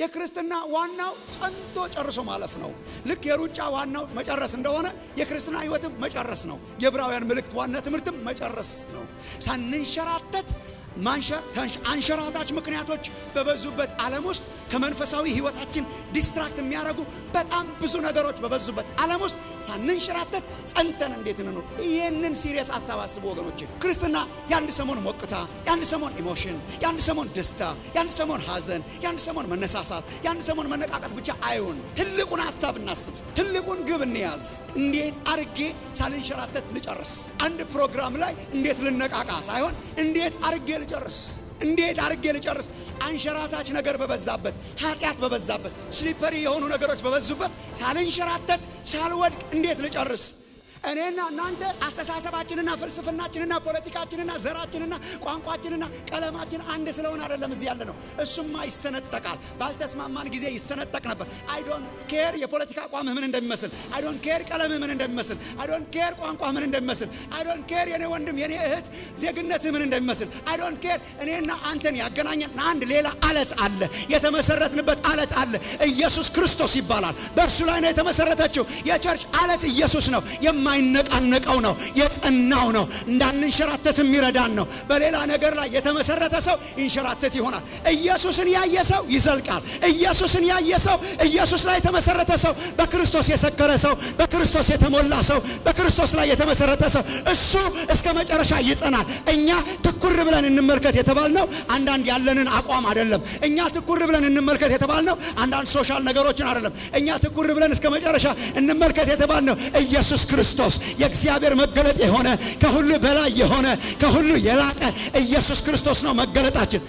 የክርስትና ዋናው ጸንቶ ጨርሶ ማለፍ ነው። ልክ የሩጫ ዋናው መጨረስ እንደሆነ የክርስትና ሕይወትም መጨረስ ነው። የዕብራውያን መልእክት ዋና ትምህርትም መጨረስ ነው። ሳንንሸራተት አንሸራታች ምክንያቶች በበዙበት ዓለም ውስጥ ከመንፈሳዊ ሕይወታችን ዲስትራክት የሚያደርጉ በጣም ብዙ ነገሮች በበዙበት ዓለም ውስጥ ሳንንሸራተት ጸንተን እንዴት እንኑር? ይህንን ሲሪየስ አሰባስቡ ወገኖች። ክርስትና የአንድ ሰሞን ሞቅታ፣ የአንድ ሰሞን ኢሞሽን፣ የአንድ ሰሞን ደስታ፣ የአንድ ሰሞን ሐዘን፣ የአንድ ሰሞን መነሳሳት፣ የአንድ ሰሞን መነቃቀት ብቻ አይሁን። ትልቁን ሀሳብ እናስብ፣ ትልቁን ግብ እንያዝ። እንዴት አርጌ ሳልንሸራተት ልጨርስ? አንድ ፕሮግራም ላይ እንዴት ልነቃቃ ሳይሆን እንዴት አርጌ ልጨርስ እንዴት አርጌ ልጨርስ? አንሸራታች ነገር በበዛበት ኃጢአት በበዛበት ስሊፐሪ የሆኑ ነገሮች በበዙበት ሳልንሸራተት ሳልወድቅ እንዴት ልጨርስ? እኔና እናንተ አስተሳሰባችንና ፍልስፍናችንና ፖለቲካችንና ዘራችንና ቋንቋችንና ቀለማችን አንድ ስለሆነ አይደለም እዚህ ያለ ነው። እሱማ ይሰነጠቃል። ባልተስማማን ጊዜ ይሰነጠቅ ነበር። አይ ዶንት ኬር የፖለቲካ አቋምህ ምን እንደሚመስል፣ አይ ዶንት ኬር ቀለምህ ምን እንደሚመስል፣ አይ ዶንት ኬር ቋንቋ ምን እንደሚመስል፣ አይ ዶንት ኬር የኔ ወንድም የኔ እህት ዜግነትህ ምን እንደሚመስል፣ አይ ዶንት ኬር እኔና አንተን ያገናኘን አንድ ሌላ አለት አለ። የተመሰረትንበት አለት አለ። ኢየሱስ ክርስቶስ ይባላል። በእርሱ ላይ ነው የተመሰረተችው የቸርች አለት ኢየሱስ ነው። የማይነቃነቀው ነው፣ የጸናው ነው፣ እንዳንንሸራተት የሚረዳን ነው። በሌላ ነገር ላይ የተመሰረተ ሰው ይንሸራተት ይሆናል። ኢየሱስን ያየ ሰው ይዘልቃል። ኢየሱስን ያየ ሰው፣ ኢየሱስ ላይ የተመሰረተ ሰው፣ በክርስቶስ የሰከረ ሰው፣ በክርስቶስ የተሞላ ሰው፣ በክርስቶስ ላይ የተመሰረተ ሰው እሱ እስከ መጨረሻ ይጸናል። እኛ ትኩር ብለን እንመልከት የተባልነው አንዳንድ ያለንን አቋም አይደለም። እኛ ትኩር ብለን እንመልከት የተባልነው አንዳንድ ሶሻል ነገሮችን አይደለም። እኛ ትኩር ብለን እስከ መጨረሻ እንመልከት የተባልነው ኢየሱስ ክርስቶስ የእግዚአብሔር መገለጥ የሆነ ከሁሉ በላይ የሆነ ከሁሉ የላቀ ኢየሱስ ክርስቶስ ነው መገለጣችን።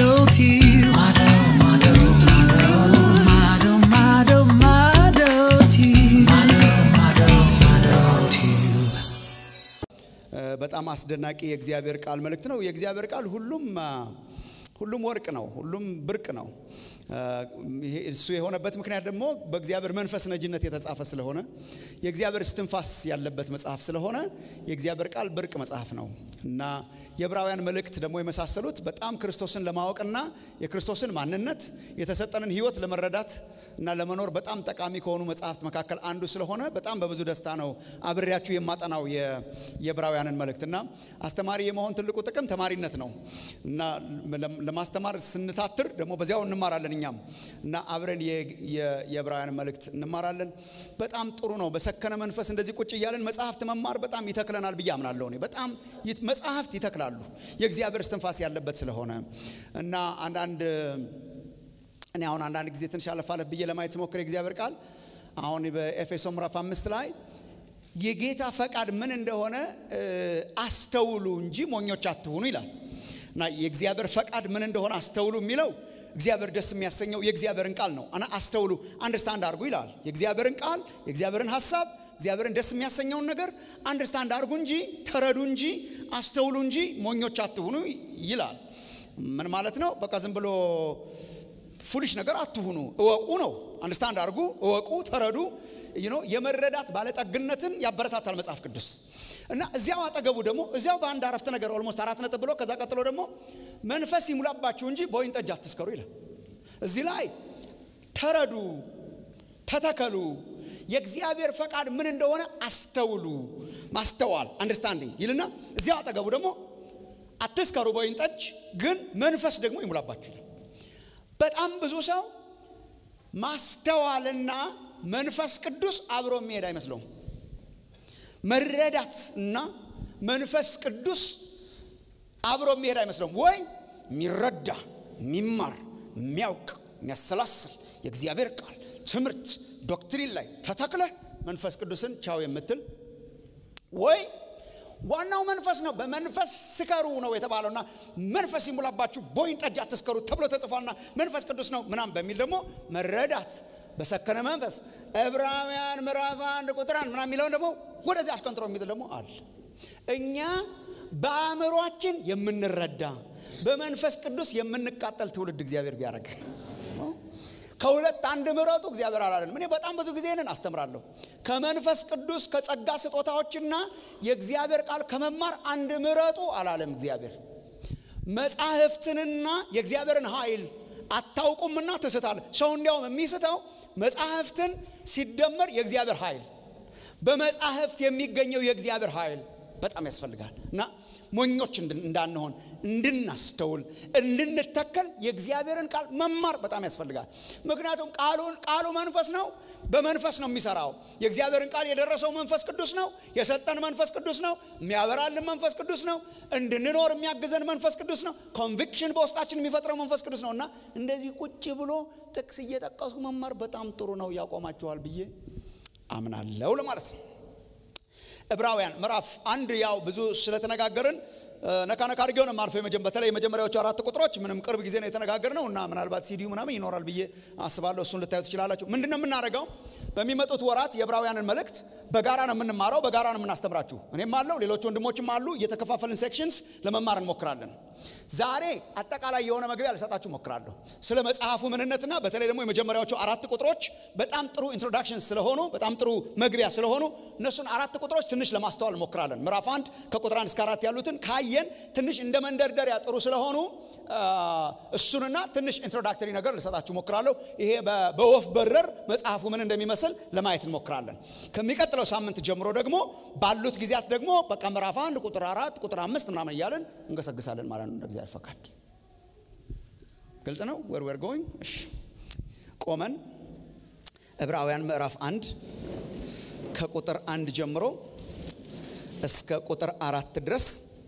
በጣም አስደናቂ የእግዚአብሔር ቃል መልእክት ነው። የእግዚአብሔር ቃል ሁሉም ሁሉም ወርቅ ነው። ሁሉም ብርቅ ነው። እሱ የሆነበት ምክንያት ደግሞ በእግዚአብሔር መንፈስ ነጅነት የተጻፈ ስለሆነ የእግዚአብሔር እስትንፋስ ያለበት መጽሐፍ ስለሆነ የእግዚአብሔር ቃል ብርቅ መጽሐፍ ነው እና የዕብራውያን መልእክት ደግሞ የመሳሰሉት በጣም ክርስቶስን ለማወቅና የክርስቶስን ማንነት የተሰጠንን ሕይወት ለመረዳት እና ለመኖር በጣም ጠቃሚ ከሆኑ መጽሐፍት መካከል አንዱ ስለሆነ በጣም በብዙ ደስታ ነው አብሬያችሁ የማጠናው የዕብራውያንን መልእክት እና አስተማሪ የመሆን ትልቁ ጥቅም ተማሪነት ነው እና ለማስተማር ስንታትር ደግሞ በዚያው እንማራለን እኛም እና አብረን የዕብራውያን መልእክት እንማራለን። በጣም ጥሩ ነው። በሰከነ መንፈስ እንደዚህ ቁጭ እያለን መጽሐፍት መማር በጣም ይተክለናል ብዬ አምናለሁ። እኔ በጣም መጽሐፍት ይተክላሉ የእግዚአብሔር እስትንፋስ ያለበት ስለሆነ እና አንዳንድ እኔ አሁን አንዳንድ ጊዜ ትንሽ አለፍ አለፍ ብዬ ለማየት ስሞክር የእግዚአብሔር ቃል አሁን በኤፌሶ ምዕራፍ አምስት ላይ የጌታ ፈቃድ ምን እንደሆነ አስተውሉ እንጂ ሞኞች አትሁኑ ይላል እና የእግዚአብሔር ፈቃድ ምን እንደሆነ አስተውሉ የሚለው እግዚአብሔር ደስ የሚያሰኘው የእግዚአብሔርን ቃል ነው። አስተውሉ አንደርስታንድ አድርጉ ይላል። የእግዚአብሔርን ቃል የእግዚአብሔርን ሀሳብ እግዚአብሔርን ደስ የሚያሰኘውን ነገር አንደርስታንድ አድርጉ እንጂ ተረዱ እንጂ አስተውሉ እንጂ ሞኞች አትሁኑ ይላል። ምን ማለት ነው? በቃ ዝም ብሎ ፉሊሽ ነገር አትሁኑ፣ እወቁ ነው። አንደርስታንድ አድርጉ፣ እወቁ፣ ተረዱ። የመረዳት ባለጠግነትን ያበረታታል መጽሐፍ ቅዱስ እና እዚያው አጠገቡ ደግሞ እዚያው በአንድ አረፍተ ነገር ኦልሞስት አራት ነጥብ ብሎ ከዛ ቀጥሎ ደግሞ መንፈስ ይሙላባችሁ እንጂ በወይን ጠጅ አትስከሩ ይላል። እዚህ ላይ ተረዱ፣ ተተከሉ፣ የእግዚአብሔር ፈቃድ ምን እንደሆነ አስተውሉ፣ ማስተዋል አንደርስታንዲንግ ይልና እዚያው አጠገቡ ደግሞ አትስከሩ በወይን ጠጅ ግን መንፈስ ደግሞ ይሙላባችሁ ይላል። በጣም ብዙ ሰው ማስተዋልና መንፈስ ቅዱስ አብሮ የሚሄድ አይመስለውም። መረዳት እና መንፈስ ቅዱስ አብሮ የሚሄድ አይመስለውም። ወይ የሚረዳ የሚማር የሚያውቅ የሚያሰላስል የእግዚአብሔር ቃል ትምህርት ዶክትሪን ላይ ተተክለህ መንፈስ ቅዱስን ቻው የምትል ወይ ዋናው መንፈስ ነው። በመንፈስ ስከሩ ነው የተባለውና መንፈስ ይሙላባችሁ በወይን ጠጅ አትስከሩ ተብሎ ተጽፏልና መንፈስ ቅዱስ ነው ምናም በሚል ደግሞ መረዳት በሰከነ መንፈስ ዕብራውያን ምዕራፍ አንድ ቁጥር አንድ ምናምን የሚለውን ደግሞ ወደዚህ አሽቀንጥሮ የሚል ደግሞ አለ። እኛ በአእምሯችን የምንረዳ በመንፈስ ቅዱስ የምንቃጠል ትውልድ እግዚአብሔር ቢያደርገን ከሁለት አንድ ምረጡ እግዚአብሔር አላለንም። እኔ በጣም ብዙ ጊዜ ይህንን አስተምራለሁ። ከመንፈስ ቅዱስ ከጸጋ ስጦታዎችና የእግዚአብሔር ቃል ከመማር አንድ ምረጡ አላለም እግዚአብሔር። መጻሕፍትንና የእግዚአብሔርን ኃይል አታውቁምና ትስታለ። ሰው እንዲያውም የሚስተው መጽሐፍትን ሲደመር የእግዚአብሔር ኃይል በመጽሐፍት የሚገኘው የእግዚአብሔር ኃይል በጣም ያስፈልጋል እና ሞኞች እንዳንሆን እንድናስተውል እንድንተከል የእግዚአብሔርን ቃል መማር በጣም ያስፈልጋል። ምክንያቱም ቃሉን ቃሉ መንፈስ ነው፣ በመንፈስ ነው የሚሰራው። የእግዚአብሔርን ቃል የደረሰው መንፈስ ቅዱስ ነው፣ የሰጠን መንፈስ ቅዱስ ነው፣ የሚያበራልን መንፈስ ቅዱስ ነው፣ እንድንኖር የሚያግዘን መንፈስ ቅዱስ ነው፣ ኮንቪክሽን በውስጣችን የሚፈጥረው መንፈስ ቅዱስ ነው እና እንደዚህ ቁጭ ብሎ ጥቅስ እየጠቀሱ መማር በጣም ጥሩ ነው፣ ያቆማቸዋል ብዬ አምናለሁ ለማለት ነው። ዕብራውያን ምዕራፍ አንድ ያው ብዙ ስለተነጋገርን ነካ ነካ አድርጌው ነው የማልፈው። በተለይ የመጀመሪያዎቹ አራት ቁጥሮች ምንም ቅርብ ጊዜ ነው የተነጋገር ነው እና ምናልባት ሲዲዩ ምናምን ይኖራል ብዬ አስባለሁ። እሱን ልታዩ ትችላላችሁ። ምንድን ነው የምናደርገው? በሚመጡት ወራት የዕብራውያንን መልእክት በጋራ ነው የምንማረው፣ በጋራ ነው የምናስተምራችሁ። እኔም አለው ሌሎች ወንድሞችም አሉ። እየተከፋፈልን ሴክሽንስ ለመማር እንሞክራለን። ዛሬ አጠቃላይ የሆነ መግቢያ ልሰጣችሁ ሞክራለሁ ስለ መጽሐፉ ምንነትና በተለይ ደግሞ የመጀመሪያዎቹ አራት ቁጥሮች በጣም ጥሩ ኢንትሮዳክሽን ስለሆኑ በጣም ጥሩ መግቢያ ስለሆኑ እነሱን አራት ቁጥሮች ትንሽ ለማስተዋል እንሞክራለን። ምዕራፍ አንድ ከቁጥር አንድ እስከ አራት ያሉትን ካየን ትንሽ እንደ መንደርደሪያ ጥሩ ስለሆኑ እሱንና ትንሽ ኢንትሮዳክተሪ ነገር ልሰጣችሁ ሞክራለሁ። ይሄ በወፍ በረር መጽሐፉ ምን እንደሚመስል ለማየት እንሞክራለን። ከሚቀጥለው ሳምንት ጀምሮ ደግሞ ባሉት ጊዜያት ደግሞ በቃ ምዕራፍ አንድ ቁጥር አራት ቁጥር አምስት ምናምን እያለን እንገሰግሳለን ማለት ነው እንደ እግዚአብሔር ፈቃድ። ግልጽ ነው። ዌር ዌር ጎይንግ። እሺ ቆመን ዕብራውያን ምዕራፍ አንድ ከቁጥር አንድ ጀምሮ እስከ ቁጥር አራት ድረስ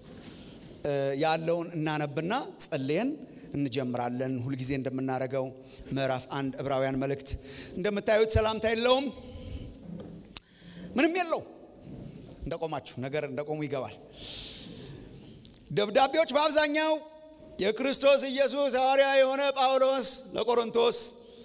ያለውን እናነብና ጸልየን እንጀምራለን። ሁልጊዜ እንደምናደርገው ምዕራፍ አንድ ዕብራውያን መልእክት እንደምታዩት ሰላምታ የለውም፣ ምንም የለው። እንደቆማችሁ ነገር እንደቆሙ ይገባል። ደብዳቤዎች በአብዛኛው የክርስቶስ ኢየሱስ ሐዋርያ የሆነ ጳውሎስ ለቆሮንቶስ፣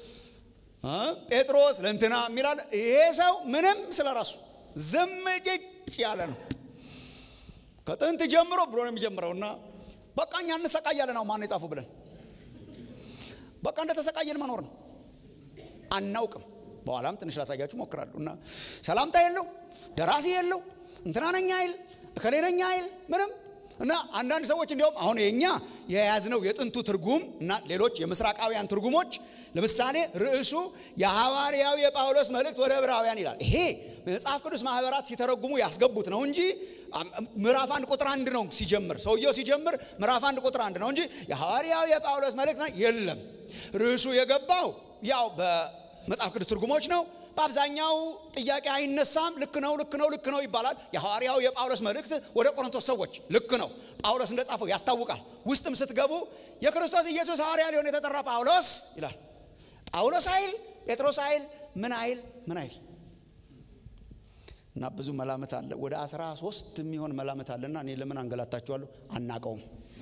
ጴጥሮስ ለእንትና የሚላል ይሄ ሰው ምንም ስለ ራሱ ዝም ጭጭ ያለ ነው። ከጥንት ጀምሮ ብሎ ነው የሚጀምረው እና በቃ እኛ እንሰቃያለን። አሁን ማን የጻፉ ብለን በቃ እንደተሰቃየን መኖር ነው። አናውቅም። በኋላም ትንሽ ላሳያችሁ ሞክራለሁ። እና ሰላምታ የለው ደራሲ የለው እንትና ነኝ አይል እከሌ ነኝ አይል ምንም እና አንዳንድ ሰዎች እንዲያውም አሁን የኛ የያዝነው የጥንቱ ትርጉም እና ሌሎች የምስራቃውያን ትርጉሞች ለምሳሌ ርዕሱ የሐዋርያው የጳውሎስ መልእክት ወደ ዕብራውያን ይላል። ይሄ መጽሐፍ ቅዱስ ማህበራት ሲተረጉሙ ያስገቡት ነው እንጂ ምዕራፍ አንድ ቁጥር አንድ ነው ሲጀምር፣ ሰውየው ሲጀምር ምዕራፍ አንድ ቁጥር አንድ ነው እንጂ የሐዋርያው የጳውሎስ መልእክት የለም። ርዕሱ የገባው ያው በመጽሐፍ ቅዱስ ትርጉሞች ነው። በአብዛኛው ጥያቄ አይነሳም። ልክ ነው፣ ልክ ነው፣ ልክ ነው ይባላል። የሐዋርያው የጳውሎስ መልእክት ወደ ቆሮንቶስ ሰዎች ልክ ነው፣ ጳውሎስ እንደጻፈው ያስታውቃል። ውስጥም ስትገቡ የክርስቶስ ኢየሱስ ሐዋርያ ሊሆን የተጠራ ጳውሎስ ይላል። ጳውሎስ አይል፣ ጴጥሮስ አይል፣ ምን አይል፣ ምን አይል እና ብዙ መላምት አለ። ወደ አስራ ሶስት የሚሆን መላምት አለና እኔ ለምን አንገላታችኋለሁ? አናቀውም፣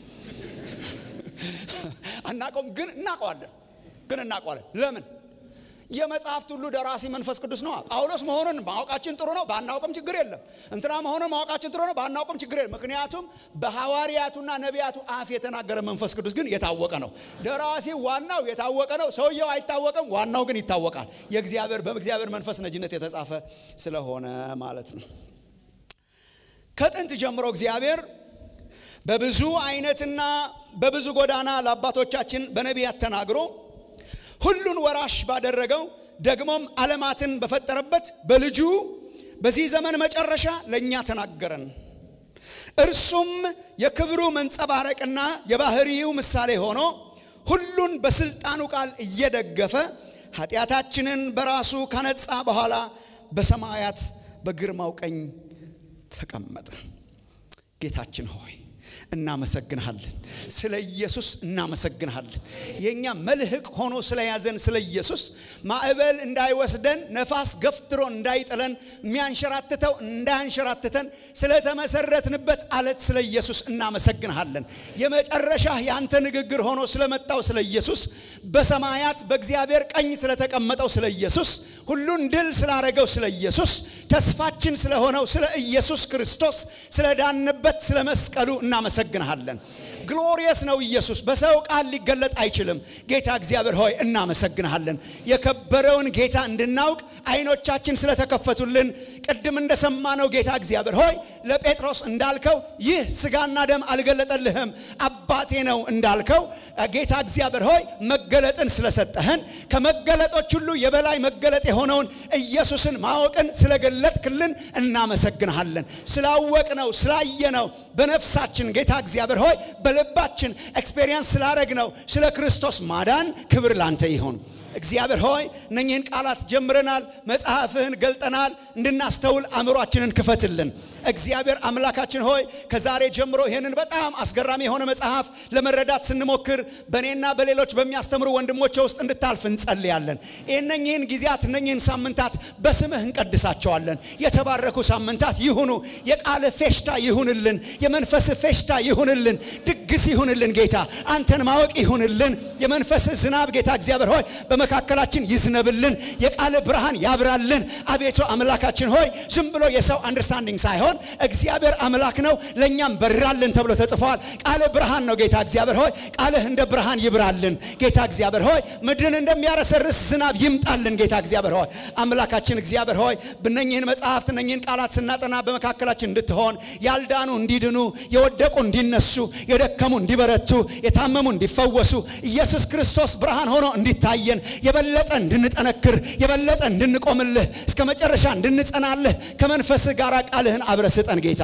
አናቀውም፣ ግን እናቀዋለን፣ ግን እናቀዋለን። ለምን የመጽሐፍት ሁሉ ደራሲ መንፈስ ቅዱስ ነው። ጳውሎስ መሆኑን ማወቃችን ጥሩ ነው፣ ባናውቅም ችግር የለም። እንትና መሆኑን ማወቃችን ጥሩ ነው፣ ባናውቅም ችግር የለም። ምክንያቱም በሐዋርያቱና ነቢያቱ አፍ የተናገረ መንፈስ ቅዱስ ግን የታወቀ ነው። ደራሲ ዋናው የታወቀ ነው። ሰውየው አይታወቅም፣ ዋናው ግን ይታወቃል። የእግዚአብሔር በእግዚአብሔር መንፈስ ነጅነት የተጻፈ ስለሆነ ማለት ነው። ከጥንት ጀምሮ እግዚአብሔር በብዙ አይነትና በብዙ ጎዳና ለአባቶቻችን በነቢያት ተናግሮ ሁሉን ወራሽ ባደረገው ደግሞም ዓለማትን በፈጠረበት በልጁ በዚህ ዘመን መጨረሻ ለእኛ ተናገረን። እርሱም የክብሩ መንጸባረቅና የባህሪው ምሳሌ ሆኖ ሁሉን በስልጣኑ ቃል እየደገፈ ኃጢአታችንን በራሱ ካነጻ በኋላ በሰማያት በግርማው ቀኝ ተቀመጠ። ጌታችን ሆይ እናመሰግንሃለን። ስለ ኢየሱስ እናመሰግንሃለን። የእኛ መልህቅ ሆኖ ስለያዘን ስለ ኢየሱስ ማዕበል እንዳይወስደን ነፋስ ገፍትሮ እንዳይጥለን የሚያንሸራትተው እንዳያንሸራትተን ስለተመሰረትንበት አለት ስለ ኢየሱስ እናመሰግንሃለን። የመጨረሻ የአንተ ንግግር ሆኖ ስለመጣው ስለ ኢየሱስ በሰማያት በእግዚአብሔር ቀኝ ስለተቀመጠው ስለ ኢየሱስ ሁሉን ድል ስላረገው ስለ ኢየሱስ ተስፋችን ስለሆነው ስለ ኢየሱስ ክርስቶስ ስለዳንበት ስለ መስቀሉ እናመሰግንሃለን። ግሎሪየስ ነው ኢየሱስ በሰው ቃል ሊገለጥ አይችልም ጌታ እግዚአብሔር ሆይ እናመሰግንሃለን የከበረውን ጌታ እንድናውቅ አይኖቻችን ስለተከፈቱልን ቅድም እንደሰማነው ጌታ እግዚአብሔር ሆይ ለጴጥሮስ እንዳልከው ይህ ስጋና ደም አልገለጠልህም አባቴ ነው እንዳልከው ጌታ እግዚአብሔር ሆይ መገለጥን ስለሰጠህን ከመገለጦች ሁሉ የበላይ መገለጥ የሆነውን ኢየሱስን ማወቅን ስለገለጥክልን እናመሰግንሃለን ስላወቅነው ስላየነው በነፍሳችን ጌታ እግዚአብሔር ሆይ በልባችን ኤክስፔሪየንስ ስላረግነው ስለ ክርስቶስ ማዳን ክብር ላንተ ይሁን እግዚአብሔር ሆይ እነኚህን ቃላት ጀምረናል መጽሐፍህን ገልጠናል እንድናስተውል አእምሯችንን ክፈትልን እግዚአብሔር አምላካችን ሆይ ከዛሬ ጀምሮ ይህንን በጣም አስገራሚ የሆነ መጽሐፍ ለመረዳት ስንሞክር በእኔና በሌሎች በሚያስተምሩ ወንድሞች ውስጥ እንድታልፍ እንጸልያለን እነኚህን ጊዜያት እነኚህን ሳምንታት በስምህ እንቀድሳቸዋለን የተባረኩ ሳምንታት ይሁኑ የቃል ፌሽታ ይሁንልን የመንፈስ ፌሽታ ይሁንልን ድግስ ይሁንልን ጌታ አንተን ማወቅ ይሁንልን የመንፈስ ዝናብ ጌታ እግዚአብሔር ሆይ በመካከላችን ይዝነብልን የቃል ብርሃን ያብራልን አቤቱ አምላካችን ሆይ ዝም ብሎ የሰው አንደርስታንዲንግ ሳይሆን እግዚአብሔር አምላክ ነው ለእኛም በራልን ተብሎ ተጽፏል ቃል ብርሃን ነው ጌታ እግዚአብሔር ሆይ ቃልህ እንደ ብርሃን ይብራልን ጌታ እግዚአብሔር ሆይ ምድርን እንደሚያረሰርስ ዝናብ ይምጣልን ጌታ እግዚአብሔር ሆይ አምላካችን እግዚአብሔር ሆይ ብነኝህን መጽሐፍት እነኝህን ቃላት ስናጠና በመካከላችን እንድትሆን ያልዳኑ እንዲድኑ የወደቁ እንዲነሱ የደከሙ እንዲበረቱ የታመሙ እንዲፈወሱ ኢየሱስ ክርስቶስ ብርሃን ሆኖ እንዲታየን የበለጠ እንድንጠነክር የበለጠ እንድንቆምልህ እስከ መጨረሻ እንድንጸናልህ ከመንፈስህ ጋር ቃልህን አብረ ስጠን ጌታ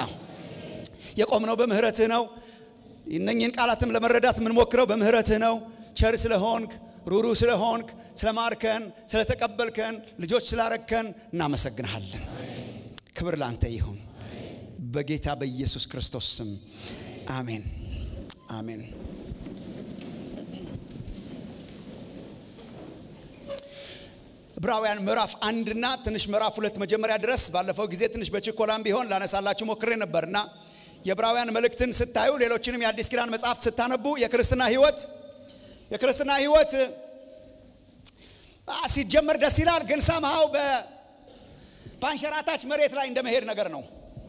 የቆምነው በምህረትህ ነው እነኝህን ቃላትም ለመረዳት የምንሞክረው በምህረትህ ነው ቸር ስለሆንክ ሩሩ ስለሆንክ ስለማርከን ስለተቀበልከን ልጆች ስላረከን እናመሰግንሃለን ክብር ላንተ ይሁን በጌታ በኢየሱስ ክርስቶስ ስም አሜን አሜን ዕብራውያን ምዕራፍ አንድና ትንሽ ምዕራፍ ሁለት መጀመሪያ ድረስ ባለፈው ጊዜ ትንሽ በችኮላም ቢሆን ላነሳላችሁ ሞክሬ ነበርና የዕብራውያን መልእክትን ስታዩ ሌሎችንም የአዲስ ኪዳን መጽሐፍት ስታነቡ የክርስትና ህይወት የክርስትና ህይወት ሲጀመር ደስ ይላል ግን ሰምሃው በአንሸራታች መሬት ላይ እንደመሄድ ነገር ነው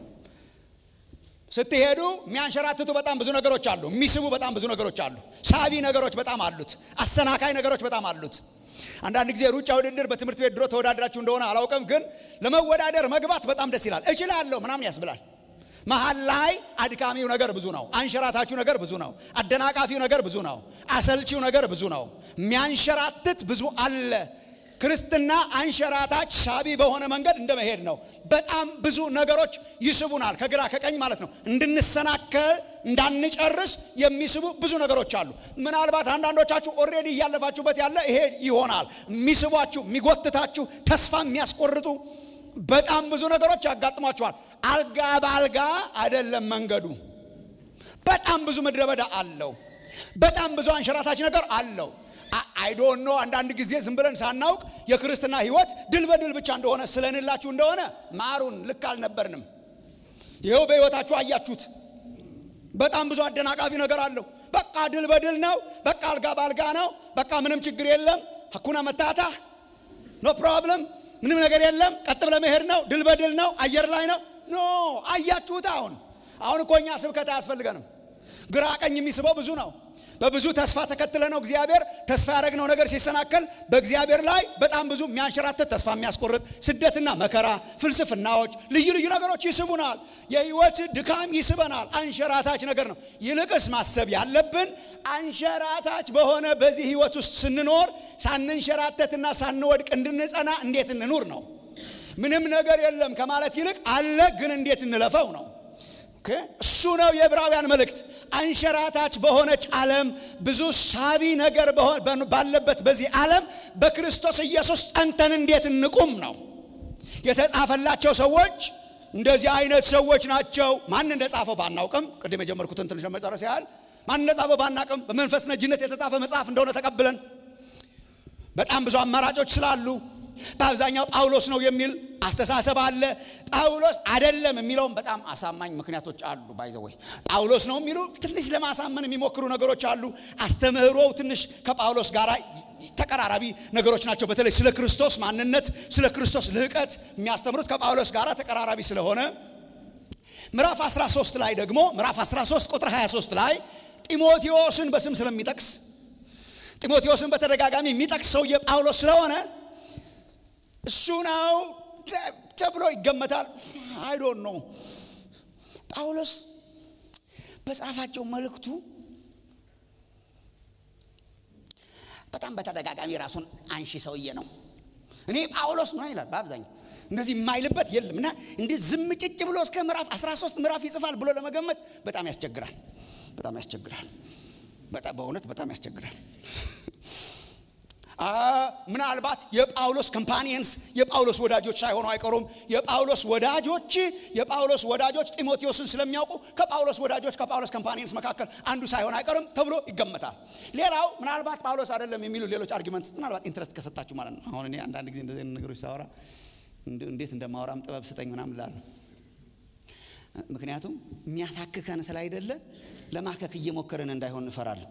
ስትሄዱ የሚያንሸራትቱ በጣም ብዙ ነገሮች አሉ የሚስቡ በጣም ብዙ ነገሮች አሉ ሳቢ ነገሮች በጣም አሉት አሰናካይ ነገሮች በጣም አሉት አንዳንድ ጊዜ ሩጫ ውድድር በትምህርት ቤት ድሮ ተወዳድራችሁ እንደሆነ አላውቅም ግን ለመወዳደር መግባት በጣም ደስ ይላል እችላለሁ ምናምን ያስብላል መሀል ላይ አድካሚው ነገር ብዙ ነው አንሸራታችሁ ነገር ብዙ ነው አደናቃፊው ነገር ብዙ ነው አሰልቺው ነገር ብዙ ነው የሚያንሸራትት ብዙ አለ ክርስትና አንሸራታች ሳቢ በሆነ መንገድ እንደመሄድ ነው በጣም ብዙ ነገሮች ይስቡናል ከግራ ከቀኝ ማለት ነው እንድንሰናከል እንዳንጨርስ የሚስቡ ብዙ ነገሮች አሉ ምናልባት አንዳንዶቻችሁ ኦሬዲ እያለፋችሁበት ያለ ይሄ ይሆናል የሚስቧችሁ የሚጎትታችሁ ተስፋ የሚያስቆርጡ በጣም ብዙ ነገሮች ያጋጥሟችኋል አልጋ በአልጋ አይደለም መንገዱ በጣም ብዙ ምድረ በዳ አለው በጣም ብዙ አንሸራታች ነገር አለው አይዶኖ አንዳንድ ጊዜ ዝም ብለን ሳናውቅ የክርስትና ህይወት ድል በድል ብቻ እንደሆነ ስለንላችሁ እንደሆነ ማሩን ልክ አልነበርንም ይኸው በህይወታችሁ አያችሁት በጣም ብዙ አደናቃፊ ነገር አለው በቃ ድል በድል ነው በቃ አልጋ በአልጋ ነው በቃ ምንም ችግር የለም ሀኩና መታታ ኖ ፕሮብለም ምንም ነገር የለም ቀጥ ብለ መሄድ ነው ድል በድል ነው አየር ላይ ነው ኖ አያችሁት አሁን አሁን እኮ እኛ ስብከት አያስፈልገንም ግራ ቀኝ የሚስበው ብዙ ነው በብዙ ተስፋ ተከትለ ነው እግዚአብሔር ተስፋ ያደረግነው ነገር ሲሰናከል በእግዚአብሔር ላይ በጣም ብዙ የሚያንሸራትት ተስፋ የሚያስቆርጥ ስደትና መከራ ፍልስፍናዎች ልዩ ልዩ ነገሮች ይስቡናል የህይወት ድካም ይስበናል አንሸራታች ነገር ነው ይልቅስ ማሰብ ያለብን አንሸራታች በሆነ በዚህ ህይወት ውስጥ ስንኖር ሳንንሸራተትና ሳንወድቅ እንድንጸና እንዴት እንኑር ነው ምንም ነገር የለም ከማለት ይልቅ አለ ግን እንዴት እንለፈው ነው እሱ ነው የዕብራውያን መልእክት አንሸራታች በሆነች ዓለም ብዙ ሳቢ ነገር ባለበት በዚህ ዓለም በክርስቶስ ኢየሱስ ጸንተን እንዴት እንቁም ነው የተጻፈላቸው ሰዎች እንደዚህ አይነት ሰዎች ናቸው ማን እንደጻፈው ባናውቅም ቅድም የጀመርኩትን ትንሽ መጨረስ ያህል ማን እንደጻፈው ባናቅም በመንፈስ ነጅነት የተጻፈ መጽሐፍ እንደሆነ ተቀብለን በጣም ብዙ አማራጮች ስላሉ በአብዛኛው ጳውሎስ ነው የሚል አስተሳሰብ አለ ጳውሎስ አደለም የሚለውም በጣም አሳማኝ ምክንያቶች አሉ ባይዘወይ ጳውሎስ ነው የሚሉ ትንሽ ለማሳመን የሚሞክሩ ነገሮች አሉ አስተምህሮው ትንሽ ከጳውሎስ ጋር ተቀራራቢ ነገሮች ናቸው በተለይ ስለ ክርስቶስ ማንነት ስለ ክርስቶስ ልህቀት የሚያስተምሩት ከጳውሎስ ጋር ተቀራራቢ ስለሆነ ምዕራፍ 13 ላይ ደግሞ ምዕራፍ 13 ቁጥር 23 ላይ ጢሞቴዎስን በስም ስለሚጠቅስ ጢሞቴዎስን በተደጋጋሚ የሚጠቅስ ሰውዬ ጳውሎስ ስለሆነ እሱ ነው ተብሎ ይገመታል። አይዶን ነው ጳውሎስ በጻፋቸው መልእክቱ በጣም በተደጋጋሚ ራሱን አንሺ ሰውዬ ነው። እኔ ጳውሎስ ነው ይላል በአብዛኛው እንደዚህ የማይልበት የለም እና እንዲህ ዝም ጭጭ ብሎ እስከ ምዕራፍ 13 ምዕራፍ ይጽፋል ብሎ ለመገመት በጣም ያስቸግራል። በጣም ያስቸግራል። በጣም በእውነት በጣም ያስቸግራል። ምናልባት የጳውሎስ ኮምፓኒየንስ የጳውሎስ ወዳጆች ሳይሆኑ አይቀሩም። የጳውሎስ ወዳጆች የጳውሎስ ወዳጆች ጢሞቴዎስን ስለሚያውቁ ከጳውሎስ ወዳጆች ከጳውሎስ ኮምፓኒየንስ መካከል አንዱ ሳይሆን አይቀርም ተብሎ ይገመታል። ሌላው ምናልባት ጳውሎስ አይደለም የሚሉ ሌሎች አርጊመንትስ ምናልባት ኢንትረስት ከሰጣችሁ ማለት ነው። አሁን እኔ አንዳንድ ጊዜ እንደዚህ ነገሮች ሳወራ እንዴት እንደማወራም ጥበብ ስጠኝ ምናምን እላለሁ። ምክንያቱም የሚያሳክከን ስላይደለ ለማከክ እየሞከርን እንዳይሆን እንፈራለን።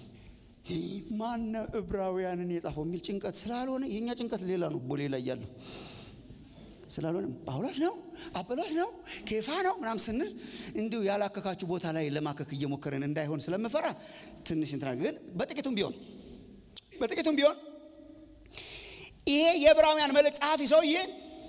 ማነ ዕብራውያንን የጻፈው የሚል ጭንቀት ስላልሆነ የእኛ ጭንቀት ሌላ ነው። ቦሌ ላይ ያለው ስላልሆነ ጳውሎስ ነው አጵሎስ ነው ኬፋ ነው ምናምን ስንል እንዲሁ ያላከካችሁ ቦታ ላይ ለማከክ እየሞከርን እንዳይሆን ስለምፈራ ትንሽ እንትና ግን በጥቂቱም ቢሆን በጥቂቱም ቢሆን ይሄ የዕብራውያን መልእክት ጸሐፊ ሰውዬ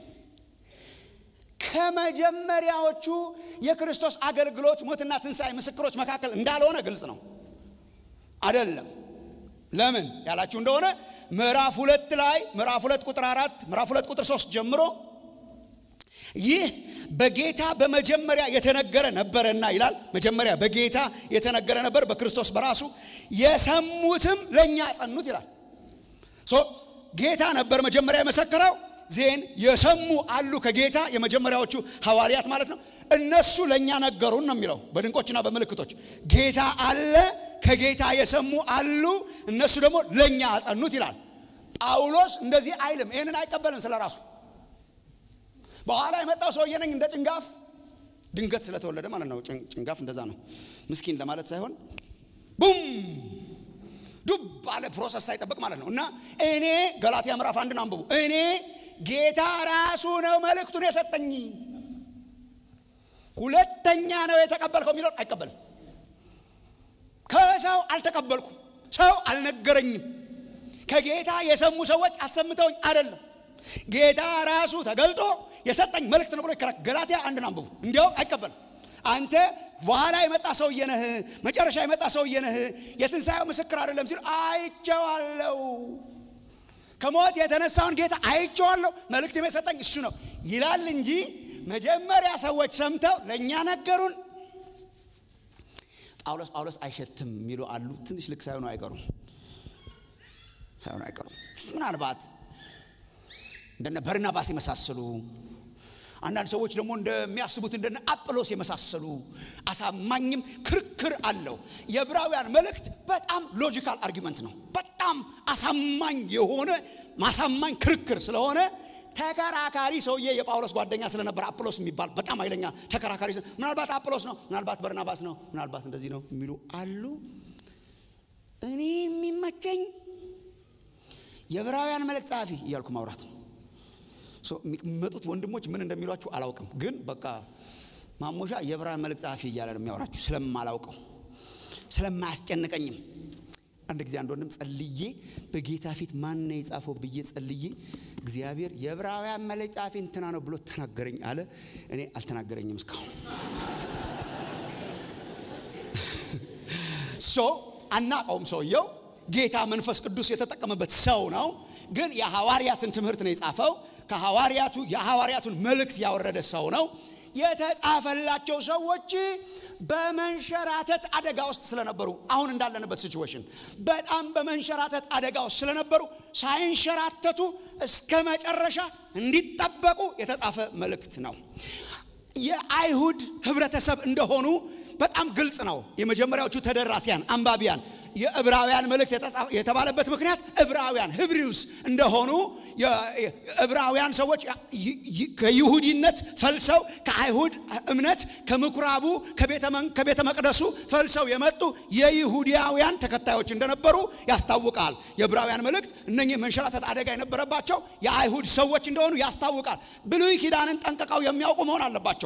ከመጀመሪያዎቹ የክርስቶስ አገልግሎት ሞትና ትንሣኤ ምስክሮች መካከል እንዳልሆነ ግልጽ ነው። አይደለም። ለምን ያላችሁ እንደሆነ ምዕራፍ ሁለት ላይ ምዕራፍ ሁለት ቁጥር አራት ምዕራፍ ሁለት ቁጥር ሶስት ጀምሮ ይህ በጌታ በመጀመሪያ የተነገረ ነበረና ይላል። መጀመሪያ በጌታ የተነገረ ነበር፣ በክርስቶስ በራሱ የሰሙትም ለእኛ ጸኑት ይላል። ጌታ ነበር መጀመሪያ የመሰከረው ዜን የሰሙ አሉ ከጌታ የመጀመሪያዎቹ ሐዋርያት ማለት ነው። እነሱ ለእኛ ነገሩን ነው የሚለው በድንቆችና በምልክቶች ጌታ አለ ከጌታ የሰሙ አሉ እነሱ ደግሞ ለእኛ አጸኑት ይላል። ጳውሎስ እንደዚህ አይልም። ይህንን አይቀበልም ስለ ራሱ። በኋላ የመጣው ሰውዬ ነኝ እንደ ጭንጋፍ ድንገት ስለተወለደ ማለት ነው። ጭንጋፍ እንደዛ ነው። ምስኪን ለማለት ሳይሆን ቡም ዱብ ባለ ፕሮሰስ ሳይጠብቅ ማለት ነው። እና እኔ ገላትያ ምዕራፍ አንድን አንብቡ። እኔ ጌታ ራሱ ነው መልእክቱን የሰጠኝ ሁለተኛ ነው የተቀበልከው የሚለውን አይቀበልም። ከሰው አልተቀበልኩም፣ ሰው አልነገረኝም፣ ከጌታ የሰሙ ሰዎች አሰምተውኝ አይደለም፣ ጌታ ራሱ ተገልጦ የሰጠኝ መልእክት ነው ብሎ ይከራከራል። ገላትያ አንድን አንብቡ። እንዲያውም አይቀበልም። አንተ በኋላ የመጣ ሰውዬ ነህ፣ መጨረሻ የመጣ ሰውዬ ነህ፣ የትንሣኤው ምስክር አይደለም ሲል አይቼዋለሁ፣ ከሞት የተነሳውን ጌታ አይቼዋለሁ፣ መልእክት የሰጠኝ እሱ ነው ይላል እንጂ መጀመሪያ ሰዎች ሰምተው ለእኛ ነገሩን። ጳውሎስ ጳውሎስ አይሸትም የሚሉ አሉ። ትንሽ ልክ ሳይሆኑ አይቀሩም ሳይሆኑ አይቀሩም። ምናልባት እንደነ በርናባስ የመሳሰሉ አንዳንድ ሰዎች ደግሞ እንደሚያስቡት እንደነ አጵሎስ የመሳሰሉ አሳማኝም ክርክር አለው። የዕብራውያን መልእክት በጣም ሎጂካል አርጊመንት ነው። በጣም አሳማኝ የሆነ ማሳማኝ ክርክር ስለሆነ ተከራካሪ ሰውዬ የጳውሎስ ጓደኛ ስለነበር አጵሎስ የሚባል በጣም ኃይለኛ ተከራካሪ፣ ምናልባት አጵሎስ ነው፣ ምናልባት በርናባስ ነው፣ ምናልባት እንደዚህ ነው የሚሉ አሉ። እኔ የሚመቸኝ የዕብራውያን መልእክት ጸሐፊ እያልኩ ማውራት ነው። የሚመጡት ወንድሞች ምን እንደሚሏችሁ አላውቅም፣ ግን በቃ ማሞሻ የዕብራውያን መልእክት ጸሐፊ እያለ ነው የሚያወራችሁ ስለማላውቀው ስለማያስጨንቀኝም። አንድ ጊዜ አንድ ወንድም ጸልዬ በጌታ ፊት ማን ነው የጻፈው ብዬ ጸልዬ እግዚአብሔር የዕብራውያን መልእክት ጸሐፊ እንትና ነው ብሎ ተናገረኝ አለ። እኔ አልተናገረኝም እስካሁን። ሶ አናቀውም። ሰውየው ጌታ መንፈስ ቅዱስ የተጠቀመበት ሰው ነው፣ ግን የሐዋርያትን ትምህርት ነው የጻፈው። ከሐዋርያቱ የሐዋርያቱን መልእክት ያወረደ ሰው ነው። የተጻፈላቸው ሰዎች በመንሸራተት አደጋ ውስጥ ስለነበሩ አሁን እንዳለንበት ሲቹዌሽን በጣም በመንሸራተት አደጋ ውስጥ ስለነበሩ ሳይንሸራተቱ እስከ መጨረሻ እንዲጠበቁ የተጻፈ መልእክት ነው። የአይሁድ ህብረተሰብ እንደሆኑ በጣም ግልጽ ነው። የመጀመሪያዎቹ ተደራሲያን አንባቢያን የዕብራውያን መልእክት የተባለበት ምክንያት ዕብራውያን ህብሪውስ እንደሆኑ ዕብራውያን ሰዎች ከይሁዲነት ፈልሰው ከአይሁድ እምነት ከምኩራቡ ከቤተ መቅደሱ ፈልሰው የመጡ የይሁዲያውያን ተከታዮች እንደነበሩ ያስታውቃል። የዕብራውያን መልእክት እነኚህ መንሸራተት አደጋ የነበረባቸው የአይሁድ ሰዎች እንደሆኑ ያስታውቃል። ብሉይ ኪዳንን ጠንቅቀው የሚያውቁ መሆን አለባቸው።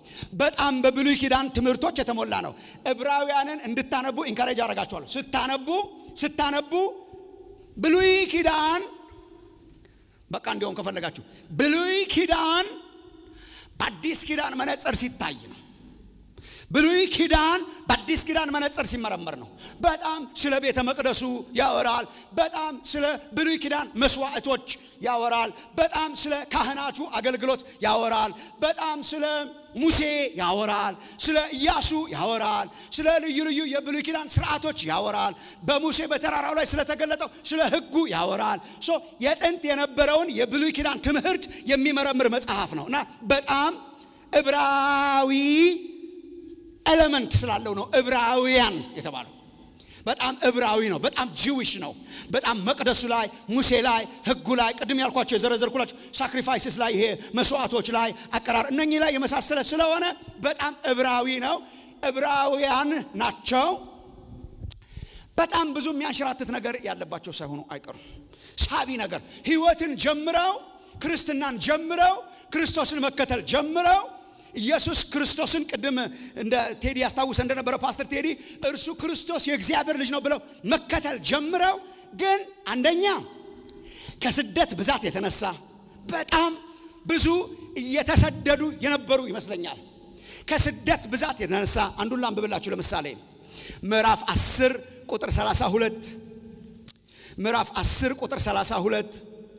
በጣም በብሉይ ኪዳን ትምህርቶች የተሞላ ነው። ዕብራውያንን እንድታነቡ ኢንካሬጅ አደርጋችኋለሁ። ስታነቡ ስታነቡ ብሉይ ኪዳን በቃ እንዲሁም ከፈለጋችሁ ብሉይ ኪዳን በአዲስ ኪዳን መነጽር ሲታይ ነው። ብሉይ ኪዳን በአዲስ ኪዳን መነጽር ሲመረመር ነው። በጣም ስለ ቤተ መቅደሱ ያወራል። በጣም ስለ ብሉይ ኪዳን መስዋዕቶች ያወራል። በጣም ስለ ካህናቱ አገልግሎት ያወራል። በጣም ስለ ሙሴ ያወራል። ስለ ኢያሱ ያወራል። ስለ ልዩ ልዩ የብሉይ ኪዳን ስርዓቶች ያወራል። በሙሴ በተራራው ላይ ስለተገለጠው ስለ ሕጉ ያወራል። ሶ የጥንት የነበረውን የብሉይ ኪዳን ትምህርት የሚመረምር መጽሐፍ ነው እና በጣም ዕብራዊ ኤሌመንት ስላለው ነው ዕብራውያን የተባለው። በጣም ዕብራዊ ነው። በጣም ጂዊሽ ነው። በጣም መቅደሱ ላይ፣ ሙሴ ላይ፣ ህጉ ላይ፣ ቅድም ያልኳቸው የዘረዘርኩላቸው ሳክሪፋይስስ ላይ፣ ይሄ መስዋዕቶች ላይ፣ አቀራር እነኚህ ላይ የመሳሰለ ስለሆነ በጣም ዕብራዊ ነው። ዕብራውያን ናቸው። በጣም ብዙ የሚያንሸራትት ነገር ያለባቸው ሳይሆኑ አይቀሩም። ሳቢ ነገር ህይወትን ጀምረው ክርስትናን ጀምረው ክርስቶስን መከተል ጀምረው ኢየሱስ ክርስቶስን ቅድም እንደ ቴዲ ያስታውሰ እንደነበረ ፓስተር ቴዲ እርሱ ክርስቶስ የእግዚአብሔር ልጅ ነው ብለው መከተል ጀምረው ግን አንደኛ ከስደት ብዛት የተነሳ በጣም ብዙ እየተሰደዱ የነበሩ ይመስለኛል። ከስደት ብዛት የተነሳ አንዱን ላንብብላችሁ። ለምሳሌ ምዕራፍ 10 ቁጥር 32 ምዕራፍ 10 ቁጥር 32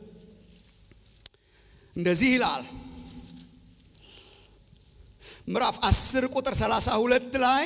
እንደዚህ ይላል ምዕራፍ 10 ቁጥር 32 ላይ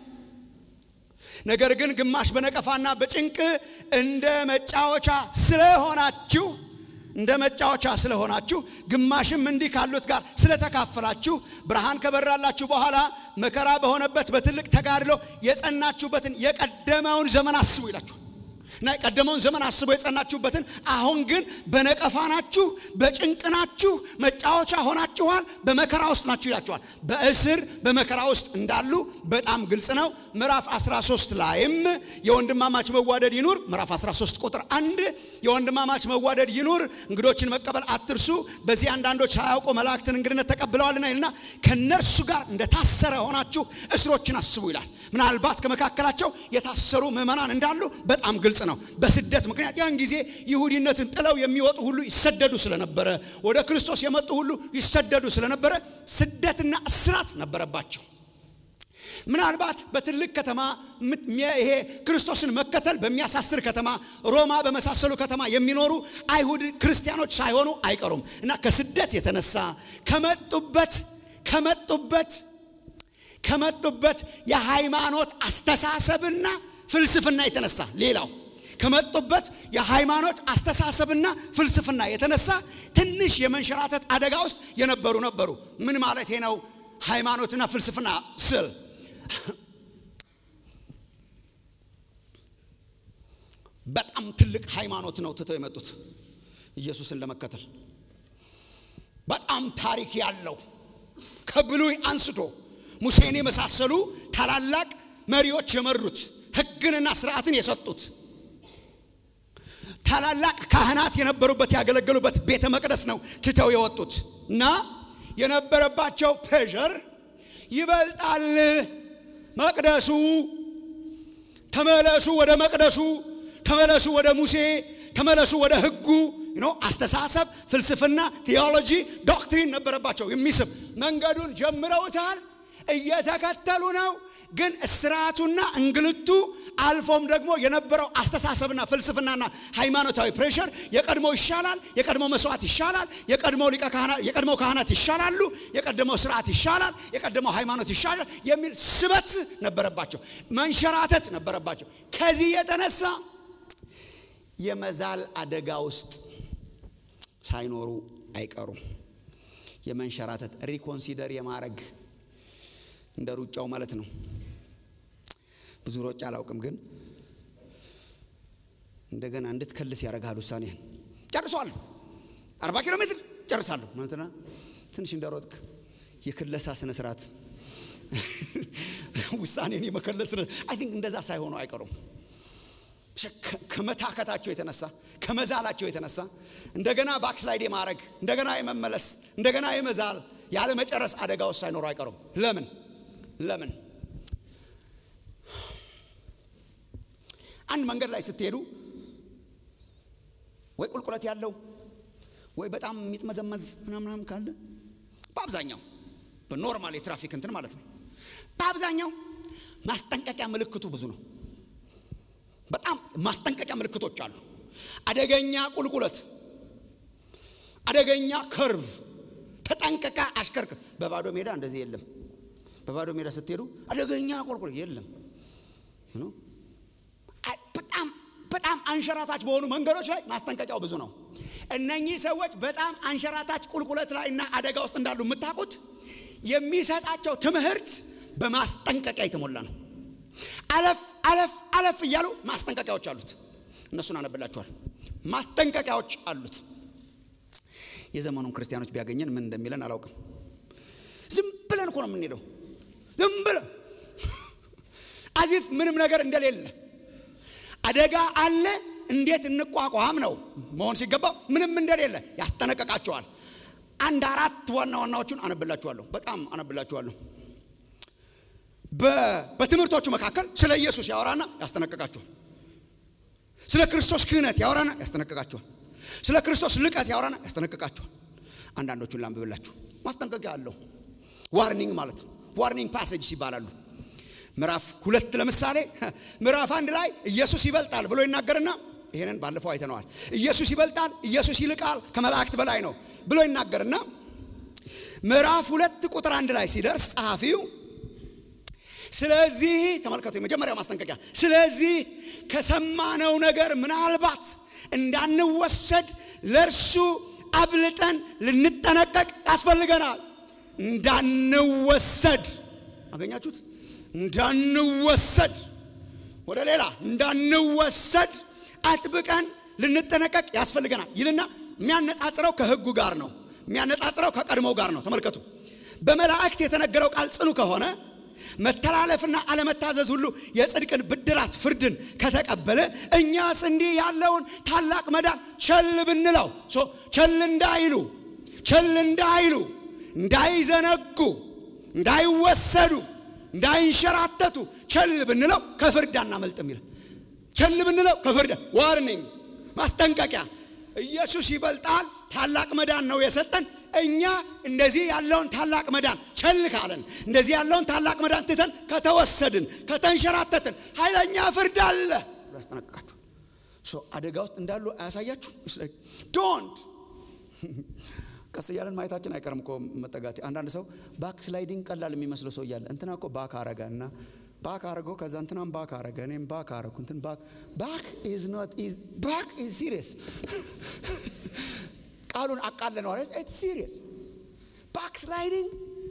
ነገር ግን ግማሽ በነቀፋና በጭንቅ እንደ መጫወቻ ስለሆናችሁ እንደ መጫወቻ ስለሆናችሁ ግማሽም እንዲህ ካሉት ጋር ስለተካፈላችሁ ብርሃን ከበራላችሁ በኋላ መከራ በሆነበት በትልቅ ተጋድሎ የጸናችሁበትን የቀደመውን ዘመን አስቡ ይላችሁ እና የቀደመውን ዘመን አስቦ የጸናችሁበትን አሁን ግን በነቀፋ ናችሁ፣ በጭንቅ ናችሁ፣ መጫወቻ ሆናችኋል፣ በመከራ ውስጥ ናችሁ ይላችኋል። በእስር በመከራ ውስጥ እንዳሉ በጣም ግልጽ ነው። ምዕራፍ 13 ላይም የወንድማማች መዋደድ ይኑር፣ ምዕራፍ 13 ቁጥር አንድ የወንድማማች መዋደድ ይኑር፣ እንግዶችን መቀበል አትርሱ፣ በዚህ አንዳንዶች ሳያውቁ መላእክትን እንግድነት ተቀብለዋልና ይልና ከነርሱ ጋር እንደታሰረ ሆናችሁ እስሮችን አስቡ ይላል። ምናልባት ከመካከላቸው የታሰሩ ምዕመናን እንዳሉ በጣም ግልጽ ነው። በስደት ምክንያት ያን ጊዜ ይሁዲነትን ጥለው የሚወጡ ሁሉ ይሰደዱ ስለነበረ ወደ ክርስቶስ የመጡ ሁሉ ይሰደዱ ስለነበረ ስደትና እስራት ነበረባቸው። ምናልባት በትልቅ ከተማ ይሄ ክርስቶስን መከተል በሚያሳስር ከተማ ሮማ በመሳሰሉ ከተማ የሚኖሩ አይሁድ ክርስቲያኖች ሳይሆኑ አይቀሩም እና ከስደት የተነሳ ከመጡበት ከመጡበት ከመጡበት የሃይማኖት አስተሳሰብና ፍልስፍና የተነሳ ሌላው ከመጡበት የሃይማኖት አስተሳሰብና ፍልስፍና የተነሳ ትንሽ የመንሸራተት አደጋ ውስጥ የነበሩ ነበሩ። ምን ማለት ነው? ሃይማኖትና ፍልስፍና ስል በጣም ትልቅ ሃይማኖት ነው ትተው የመጡት ኢየሱስን ለመከተል በጣም ታሪክ ያለው ከብሉይ አንስቶ ሙሴን የመሳሰሉ ታላላቅ መሪዎች የመሩት ሕግንና ስርዓትን የሰጡት ታላላቅ ካህናት የነበሩበት ያገለገሉበት ቤተ መቅደስ ነው ትተው የወጡት እና የነበረባቸው ፕሬዠር ይበልጣል። መቅደሱ ተመለሱ፣ ወደ መቅደሱ ተመለሱ፣ ወደ ሙሴ ተመለሱ፣ ወደ ሕጉ ኖ አስተሳሰብ፣ ፍልስፍና፣ ቴዎሎጂ፣ ዶክትሪን ነበረባቸው የሚስብ መንገዱን ጀምረውታል። እየተከተሉ ነው። ግን እስራቱና እንግልቱ አልፎም ደግሞ የነበረው አስተሳሰብና ፍልስፍናና ሃይማኖታዊ ፕሬሸር የቀድሞ ይሻላል፣ የቀድሞ መስዋዕት ይሻላል፣ የቀድሞ ሊቀ ካህናት የቀድሞ ካህናት ይሻላሉ፣ የቀደመው ስርዓት ይሻላል፣ የቀደመው ሃይማኖት ይሻላል የሚል ስበት ነበረባቸው፣ መንሸራተት ነበረባቸው። ከዚህ የተነሳ የመዛል አደጋ ውስጥ ሳይኖሩ አይቀሩም። የመንሸራተት ሪኮንሲደር የማድረግ እንደ ሩጫው ማለት ነው። ብዙ ሮጫ አላውቅም፣ ግን እንደገና እንድትከልስ ያደርግሃል። ውሳኔህን ጨርሰዋለሁ፣ አርባ ኪሎ ሜትር ጨርሳለሁ ማለትና ትንሽ እንደሮጥክ የክለሳ ስነ ስርዓት ውሳኔን የመከለስ አይ ቲንክ እንደዛ ሳይሆኑ አይቀሩም። ከመታከታቸው የተነሳ ከመዛላቸው የተነሳ እንደገና ባክስላይድ የማድረግ እንደገና የመመለስ እንደገና የመዛል ያለ መጨረስ አደጋ ውስጥ ሳይኖሩ አይቀሩም። ለምን ለምን አንድ መንገድ ላይ ስትሄዱ ወይ ቁልቁለት ያለው ወይ በጣም የሚጥመዘመዝ ምናምናም ካለ በአብዛኛው በኖርማል የትራፊክ እንትን ማለት ነው። በአብዛኛው ማስጠንቀቂያ ምልክቱ ብዙ ነው። በጣም ማስጠንቀቂያ ምልክቶች አሉ። አደገኛ ቁልቁለት፣ አደገኛ ከርቭ፣ ተጠንቀቃ አሽከርክር። በባዶ ሜዳ እንደዚህ የለም። በባዶ ሜዳ ስትሄዱ አደገኛ ቁልቁለት የለም። በጣም በጣም አንሸራታች በሆኑ መንገዶች ላይ ማስጠንቀቂያው ብዙ ነው። እነኚህ ሰዎች በጣም አንሸራታች ቁልቁለት ላይ እና አደጋ ውስጥ እንዳሉ የምታውቁት የሚሰጣቸው ትምህርት በማስጠንቀቂያ የተሞላ ነው። አለፍ አለፍ አለፍ እያሉ ማስጠንቀቂያዎች አሉት። እነሱን አነብላችኋል። ማስጠንቀቂያዎች አሉት። የዘመኑን ክርስቲያኖች ቢያገኘን ምን እንደሚለን አላውቅም። ዝም ብለን እኮ ነው የምንሄደው። ዝም ብለን አዚፍ ምንም ነገር እንደሌለ አደጋ አለ እንዴት እንቋቋም ነው መሆን ሲገባው ምንም እንደሌለ ያስጠነቀቃቸዋል። አንድ አራት ዋና ዋናዎቹን አነብላችኋለሁ። በጣም አነብላችኋለሁ። በትምህርቶቹ መካከል ስለ ኢየሱስ ያወራና ያስጠነቀቃቸዋል። ስለ ክርስቶስ ክህነት ያወራና ያስጠነቀቃቸዋል። ስለ ክርስቶስ ልቀት ያወራና ያስጠነቀቃቸዋል። አንዳንዶቹን ላንብብላችሁ። ማስጠንቀቂያ አለው። ዋርኒንግ ማለት ነው። ዋርኒንግ ፓሴጅ ይባላሉ። ምዕራፍ ሁለት ለምሳሌ ምዕራፍ አንድ ላይ ኢየሱስ ይበልጣል ብሎ ይናገርና ይሄንን ባለፈው አይተነዋል። ኢየሱስ ይበልጣል፣ ኢየሱስ ይልቃል፣ ከመላእክት በላይ ነው ብሎ ይናገርና ምዕራፍ ሁለት ቁጥር አንድ ላይ ሲደርስ ጸሐፊው ስለዚህ ተመልከቱ፣ የመጀመሪያው ማስጠንቀቂያ ስለዚህ ከሰማነው ነገር ምናልባት እንዳንወሰድ ለእርሱ አብልጠን ልንጠነቀቅ ያስፈልገናል። እንዳንወሰድ አገኛችሁት? እንዳንወሰድ ወደ ሌላ እንዳንወሰድ አጥብቀን ልንጠነቀቅ ያስፈልገናል ይልና የሚያነጻጽረው ከሕጉ ጋር ነው። የሚያነጻጽረው ከቀድሞው ጋር ነው። ተመልከቱ። በመላእክት የተነገረው ቃል ጽኑ ከሆነ መተላለፍና አለመታዘዝ ሁሉ የጽድቅን ብድራት ፍርድን ከተቀበለ እኛስ እንዲህ ያለውን ታላቅ መዳን ቸል ብንለው ቸል እንዳይሉ ቸል እንዳይሉ እንዳይዘነጉ እንዳይወሰዱ እንዳይንሸራተቱ ቸል ብንለው ከፍርድ አናመልጥም ይላል። ቸል ብንለው ከፍርድ ዋርኒንግ፣ ማስጠንቀቂያ። ኢየሱስ ይበልጣል። ታላቅ መዳን ነው የሰጠን። እኛ እንደዚህ ያለውን ታላቅ መዳን ቸል ካለን፣ እንደዚህ ያለውን ታላቅ መዳን ትተን ከተወሰድን፣ ከተንሸራተትን ኃይለኛ ፍርድ አለ ብሎ ያስጠነቅቃችሁ። አደጋ ውስጥ እንዳሉ አያሳያችሁ? ዶንት ቀስ እያለን ማየታችን አይቀርም እኮ መጠጋት። አንዳንድ ሰው ባክ ስላይዲንግ ቀላል የሚመስለው ሰው እያለ እንትና እኮ ባክ አረገ እና ባክ አረጎ ከዛ እንትናም ባክ አረገ እኔም ባክ አረኩ እንትን ባክ ባክ ኢዝ ኖት ኢዝ ባክ ኢዝ ሲሪየስ ቃሉን አቃለነዋል። ኢትስ ሲሪየስ ባክ ስላይዲንግ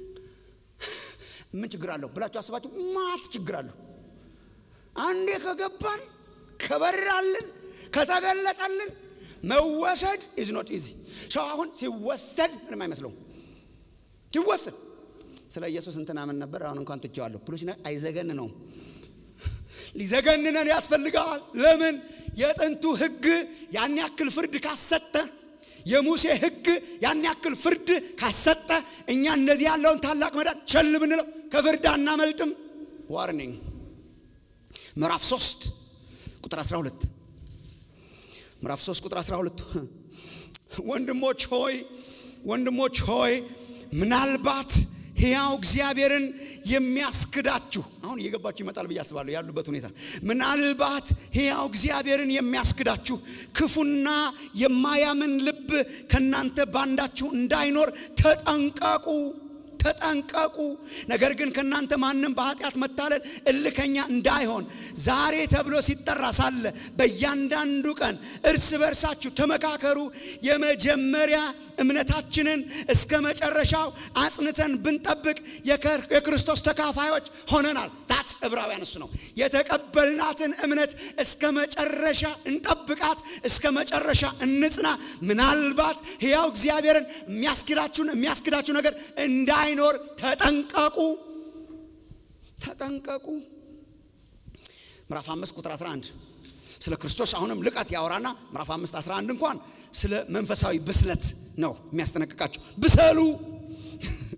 ምን ችግር አለው ብላችሁ አስባችሁ ማት ችግር አለው። አንዴ ከገባን ከበራልን ከተገለጠልን መወሰድ ኢዝ ኖት ኢዚ ሰው አሁን ሲወሰድ ምንም አይመስለውም። ሲወሰድ ስለ ኢየሱስ እንትና ምን ነበር አሁን እንኳን ትቼዋለሁ ብሎ ሲና አይዘገን ነው ሊዘገንነን ያስፈልጋል። ለምን የጥንቱ ሕግ ያን ያክል ፍርድ ካሰጠ የሙሴ ሕግ ያን ያክል ፍርድ ካሰጠ እኛ እንደዚህ ያለውን ታላቅ መዳን ቸል ብንለው ከፍርድ አናመልጥም። ዋርኒንግ ምዕራፍ 3 ቁጥር 12 ምዕራፍ 3 ቁጥር 12 ወንድሞች ሆይ ወንድሞች ሆይ ምናልባት ሕያው እግዚአብሔርን የሚያስክዳችሁ አሁን እየገባችሁ ይመጣል ብዬ አስባለሁ። ያሉበት ሁኔታ ምናልባት ሕያው እግዚአብሔርን የሚያስክዳችሁ ክፉና የማያምን ልብ ከእናንተ ባንዳችሁ እንዳይኖር ተጠንቀቁ ተጠንቀቁ። ነገር ግን ከእናንተ ማንም በኃጢአት መታለል እልከኛ እንዳይሆን ዛሬ ተብሎ ሲጠራ ሳለ በእያንዳንዱ ቀን እርስ በርሳችሁ ተመካከሩ። የመጀመሪያ እምነታችንን እስከ መጨረሻው አጽንተን ብንጠብቅ የክርስቶስ ተካፋዮች ሆነናል። ታትስ ዕብራውያን እሱ ነው። የተቀበልናትን እምነት እስከ መጨረሻ እንጠብቃት፣ እስከ መጨረሻ እንጽና። ምናልባት ሕያው እግዚአብሔርን የሚያስክዳችሁን የሚያስክዳችሁ ነገር እንዳይኖር ተጠንቀቁ፣ ተጠንቀቁ። ምዕራፍ 5 ቁጥር 11 ስለ ክርስቶስ አሁንም ልቀት ያወራና ምዕራፍ 5 11 እንኳን ስለ መንፈሳዊ ብስለት ነው የሚያስጠነቅቃቸው። ብሰሉ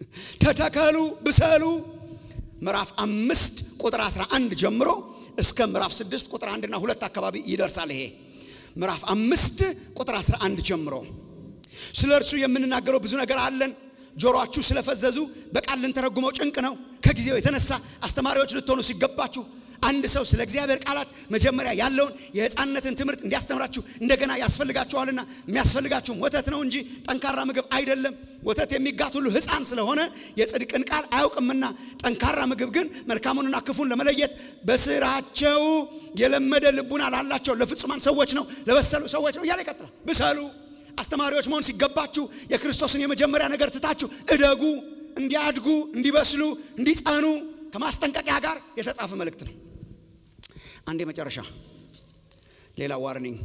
ተተከሉ፣ ብሰሉ ምዕራፍ አምስት ቁጥር 11 ጀምሮ እስከ ምዕራፍ 6 ቁጥር 1 እና 2 አካባቢ ይደርሳል። ይሄ ምዕራፍ አምስት ቁጥር 11 ጀምሮ ስለ እርሱ የምንናገረው ብዙ ነገር አለን። ጆሮአችሁ ስለፈዘዙ በቃል ልንተረጉመው ጭንቅ ነው። ከጊዜው የተነሳ አስተማሪዎች ልትሆኑ ሲገባችሁ አንድ ሰው ስለ እግዚአብሔር ቃላት መጀመሪያ ያለውን የሕፃንነትን ትምህርት እንዲያስተምራችሁ እንደገና ያስፈልጋችኋልና የሚያስፈልጋችሁም ወተት ነው እንጂ ጠንካራ ምግብ አይደለም። ወተት የሚጋት ሁሉ ሕፃን ስለሆነ የጽድቅን ቃል አያውቅምና፣ ጠንካራ ምግብ ግን መልካሙንና ክፉን ለመለየት በስራቸው የለመደ ልቡና ላላቸው ለፍጹማን ሰዎች ነው፣ ለበሰሉ ሰዎች ነው እያለ ይቀጥላል። ብሰሉ አስተማሪዎች መሆን ሲገባችሁ የክርስቶስን የመጀመሪያ ነገር ትታችሁ እደጉ፣ እንዲያድጉ፣ እንዲበስሉ፣ እንዲጸኑ ከማስጠንቀቂያ ጋር የተጻፈ መልእክት ነው። አንድ የመጨረሻ ሌላ ዋርኒንግ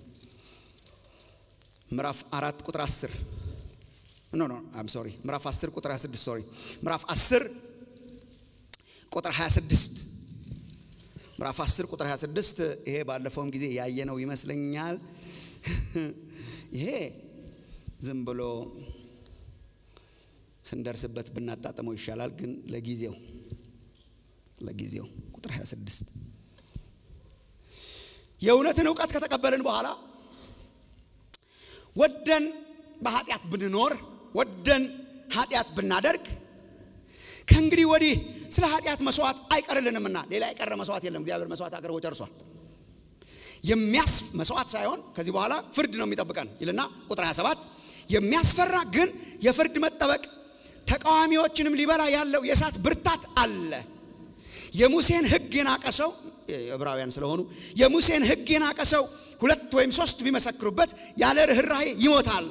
ምዕራፍ አራት ቁጥር አስር ኖ ኖ አም ሶሪ ምዕራፍ አስር ቁጥር 26 ሶሪ ምዕራፍ አስር ቁጥር 26 ምዕራፍ 10 ቁጥር 26 ይሄ ባለፈውም ጊዜ ያየነው ይመስለኛል። ይሄ ዝም ብሎ ስንደርስበት ብናጣጥመው ይሻላል። ግን ለጊዜው ለጊዜው ቁጥር 26 የእውነትን እውቀት ከተቀበልን በኋላ ወደን በኃጢአት ብንኖር ወደን ኃጢአት ብናደርግ ከእንግዲህ ወዲህ ስለ ኃጢአት መስዋዕት አይቀርልንምና ሌላ የቀረ መስዋዕት የለም። እግዚአብሔር መስዋዕት አቅርቦ ጨርሷል። የሚያስ መስዋዕት ሳይሆን ከዚህ በኋላ ፍርድ ነው የሚጠብቀን ይልና ቁጥር 27 የሚያስፈራ ግን የፍርድ መጠበቅ ተቃዋሚዎችንም ሊበላ ያለው የእሳት ብርታት አለ። የሙሴን ሕግ የናቀ ሰው ዕብራውያን ስለሆኑ የሙሴን ሕግ የናቀ ሰው ሁለት ወይም ሶስት ቢመሰክሩበት ያለ ርኅራኄ ይሞታል።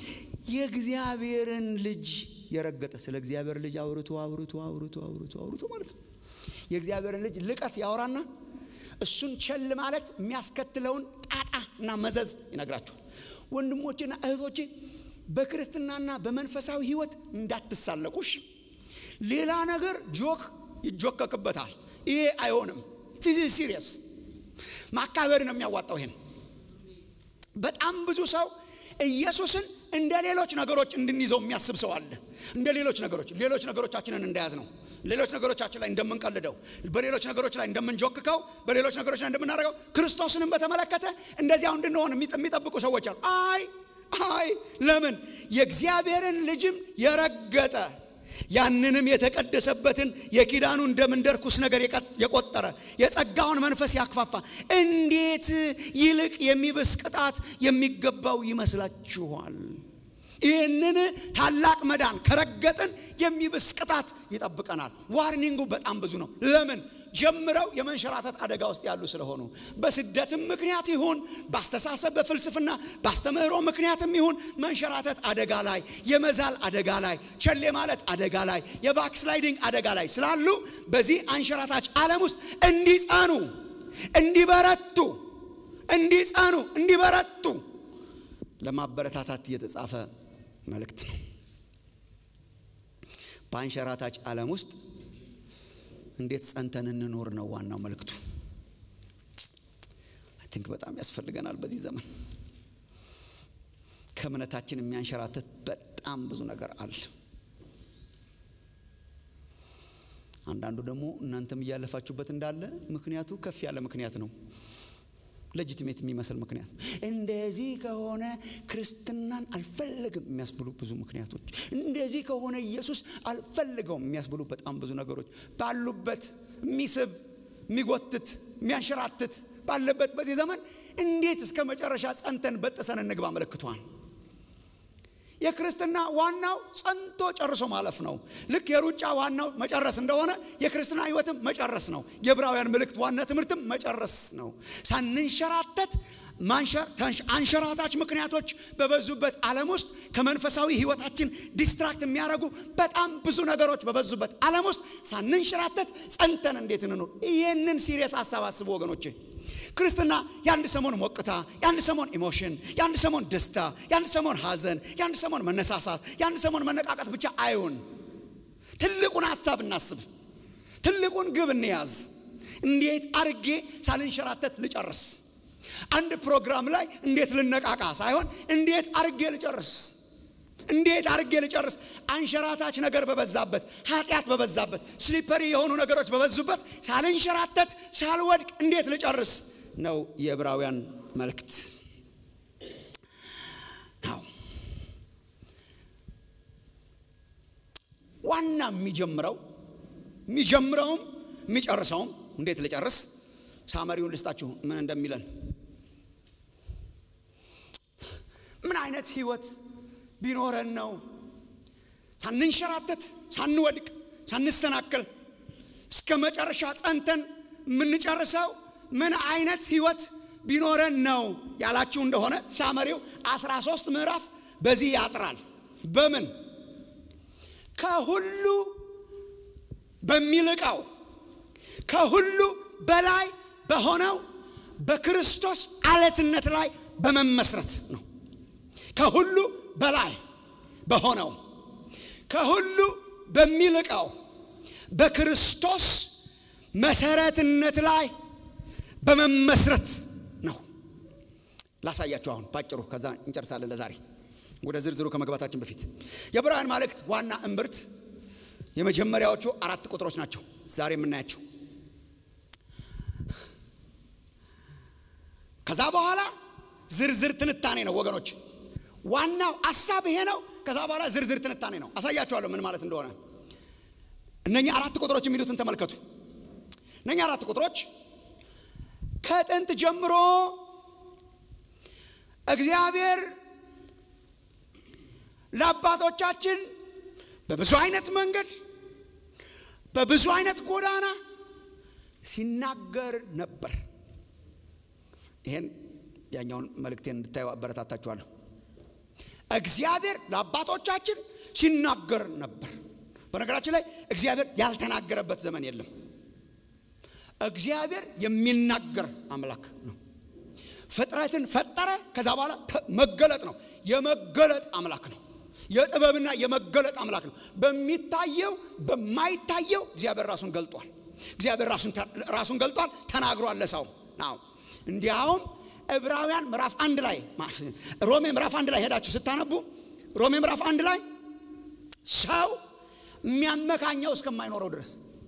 የእግዚአብሔርን ልጅ የረገጠ ስለ እግዚአብሔር ልጅ አውርቶ አውርቶ አውርቶ አውርቶ አውርቶ ማለት ነው። የእግዚአብሔርን ልጅ ልቀት ያወራና እሱን ቸል ማለት የሚያስከትለውን ጣጣ እና መዘዝ ይነግራቸዋል። ወንድሞቼና እህቶቼ በክርስትናና በመንፈሳዊ ሕይወት እንዳትሳለቁሽ። ሌላ ነገር ጆክ ይጆከክበታል። ይሄ አይሆንም። ቲዚ ሲሪየስ ማካበር ነው የሚያዋጣው። ይሄን በጣም ብዙ ሰው ኢየሱስን እንደ ሌሎች ነገሮች እንድንይዘው የሚያስብ ሰው አለ። እንደ ሌሎች ነገሮች ሌሎች ነገሮቻችንን እንደያዝ ነው ሌሎች ነገሮቻችን ላይ እንደምንቀልደው በሌሎች ነገሮች ላይ እንደምንጆክከው በሌሎች ነገሮች ላይ እንደምናደርገው ክርስቶስንም በተመለከተ እንደዚያው እንድንሆን የሚጠብቁ ሰዎች አሉ። አይ አይ ለምን የእግዚአብሔርን ልጅም የረገጠ ያንንም የተቀደሰበትን የኪዳኑን ደም እንደ ርኩስ ነገር የቆጠረ የጸጋውን መንፈስ ያክፋፋ እንዴት ይልቅ የሚብስ ቅጣት የሚገባው ይመስላችኋል? ይህንን ታላቅ መዳን ከረገጥን የሚብስ ቅጣት ይጠብቀናል። ዋርኒንጉ በጣም ብዙ ነው። ለምን ጀምረው የመንሸራተት አደጋ ውስጥ ያሉ ስለሆኑ በስደትም ምክንያት ይሁን በአስተሳሰብ በፍልስፍና በአስተምህሮ ምክንያትም ይሁን መንሸራተት አደጋ ላይ የመዛል አደጋ ላይ ቸሌ ማለት አደጋ ላይ የባክስላይዲንግ አደጋ ላይ ስላሉ በዚህ አንሸራታች ዓለም ውስጥ እንዲጸኑ እንዲበረቱ እንዲጸኑ እንዲበረቱ ለማበረታታት የተጻፈ መልእክት ነው። በአንሸራታች ዓለም ውስጥ እንዴት ጸንተን እንኖር ነው ዋናው መልእክቱ። አይ ቲንክ በጣም ያስፈልገናል በዚህ ዘመን። ከእምነታችን የሚያንሸራትት በጣም ብዙ ነገር አለ። አንዳንዱ ደግሞ እናንተም እያለፋችሁበት እንዳለ ምክንያቱ ከፍ ያለ ምክንያት ነው። ለጅትሜት የሚመስል ምክንያት እንደዚህ ከሆነ ክርስትናን አልፈለግም የሚያስብሉ ብዙ ምክንያቶች፣ እንደዚህ ከሆነ ኢየሱስ አልፈልገውም የሚያስብሉ በጣም ብዙ ነገሮች ባሉበት የሚስብ የሚጎትት የሚያንሸራትት ባለበት በዚህ ዘመን እንዴት እስከ መጨረሻ ጸንተን በጥሰን እንግባ ምልክቷን የክርስትና ዋናው ጸንቶ ጨርሶ ማለፍ ነው። ልክ የሩጫ ዋናው መጨረስ እንደሆነ የክርስትና ሕይወትም መጨረስ ነው። የዕብራውያን መልእክት ዋና ትምህርትም መጨረስ ነው። ሳንንሸራተት አንሸራታች ምክንያቶች በበዙበት ዓለም ውስጥ ከመንፈሳዊ ሕይወታችን ዲስትራክት የሚያደርጉ በጣም ብዙ ነገሮች በበዙበት ዓለም ውስጥ ሳንንሸራተት ጸንተን እንዴት እንኑር? ይህንን ሲሪየስ ሀሳብ አስቡ ወገኖቼ። ክርስትና የአንድ ሰሞን ሞቅታ፣ የአንድ ሰሞን ኢሞሽን፣ የአንድ ሰሞን ደስታ፣ የአንድ ሰሞን ሐዘን፣ የአንድ ሰሞን መነሳሳት፣ የአንድ ሰሞን መነቃቀት ብቻ አይሁን። ትልቁን ሀሳብ እናስብ። ትልቁን ግብ እንያዝ። እንዴት አርጌ ሳልንሸራተት ልጨርስ? አንድ ፕሮግራም ላይ እንዴት ልነቃቃ ሳይሆን እንዴት አርጌ ልጨርስ? እንዴት አድርጌ ልጨርስ? አንሸራታች ነገር በበዛበት፣ ኃጢአት በበዛበት፣ ስሊፐሪ የሆኑ ነገሮች በበዙበት ሳልንሸራተት ሳልወድቅ እንዴት ልጨርስ ነው የዕብራውያን መልእክት ነው። ዋና የሚጀምረው የሚጀምረውም የሚጨርሰውም እንዴት ልጨርስ ሳመሪውን ልስጣችሁ ምን እንደሚለን ምን አይነት ህይወት ቢኖረን ነው ሳንንሸራተት ሳንወድቅ ሳንሰናከል እስከ መጨረሻ ጸንተን የምንጨርሰው ምን አይነት ህይወት ቢኖረን ነው ያላችሁ እንደሆነ ሳመሪው 13 ምዕራፍ በዚህ ያጥራል በምን ከሁሉ በሚልቀው ከሁሉ በላይ በሆነው በክርስቶስ አለትነት ላይ በመመስረት ነው ከሁሉ በላይ በሆነው ከሁሉ በሚልቀው በክርስቶስ መሰረትነት ላይ በመመስረት ነው ላሳያችሁ አሁን ባጭሩ ከዛ እንጨርሳለን ለዛሬ ወደ ዝርዝሩ ከመግባታችን በፊት የዕብራውያን መልእክት ዋና እምብርት የመጀመሪያዎቹ አራት ቁጥሮች ናቸው ዛሬ የምናያቸው ከዛ በኋላ ዝርዝር ትንታኔ ነው ወገኖች ዋናው ሀሳብ ይሄ ነው ከዛ በኋላ ዝርዝር ትንታኔ ነው አሳያችኋለሁ ምን ማለት እንደሆነ እነኛ አራት ቁጥሮች የሚሉትን ተመልከቱ እነኛ አራት ቁጥሮች ከጥንት ጀምሮ እግዚአብሔር ለአባቶቻችን በብዙ አይነት መንገድ በብዙ አይነት ጎዳና ሲናገር ነበር ይሄን ያኛውን መልእክቴን እንድታዩ አበረታታችኋለሁ እግዚአብሔር ለአባቶቻችን ሲናገር ነበር በነገራችን ላይ እግዚአብሔር ያልተናገረበት ዘመን የለም እግዚአብሔር የሚናገር አምላክ ነው ፍጥረትን ፈጠረ ከዛ በኋላ መገለጥ ነው የመገለጥ አምላክ ነው የጥበብና የመገለጥ አምላክ ነው በሚታየው በማይታየው እግዚአብሔር ራሱን ገልጧል እግዚአብሔር ራሱን ገልጧል ተናግሯል ለሰው ናው እንዲያውም ዕብራውያን ምዕራፍ አንድ ላይ ሮሜ ምዕራፍ አንድ ላይ ሄዳችሁ ስታነቡ ሮሜ ምዕራፍ አንድ ላይ ሰው የሚያመካኘው እስከማይኖረው ድረስ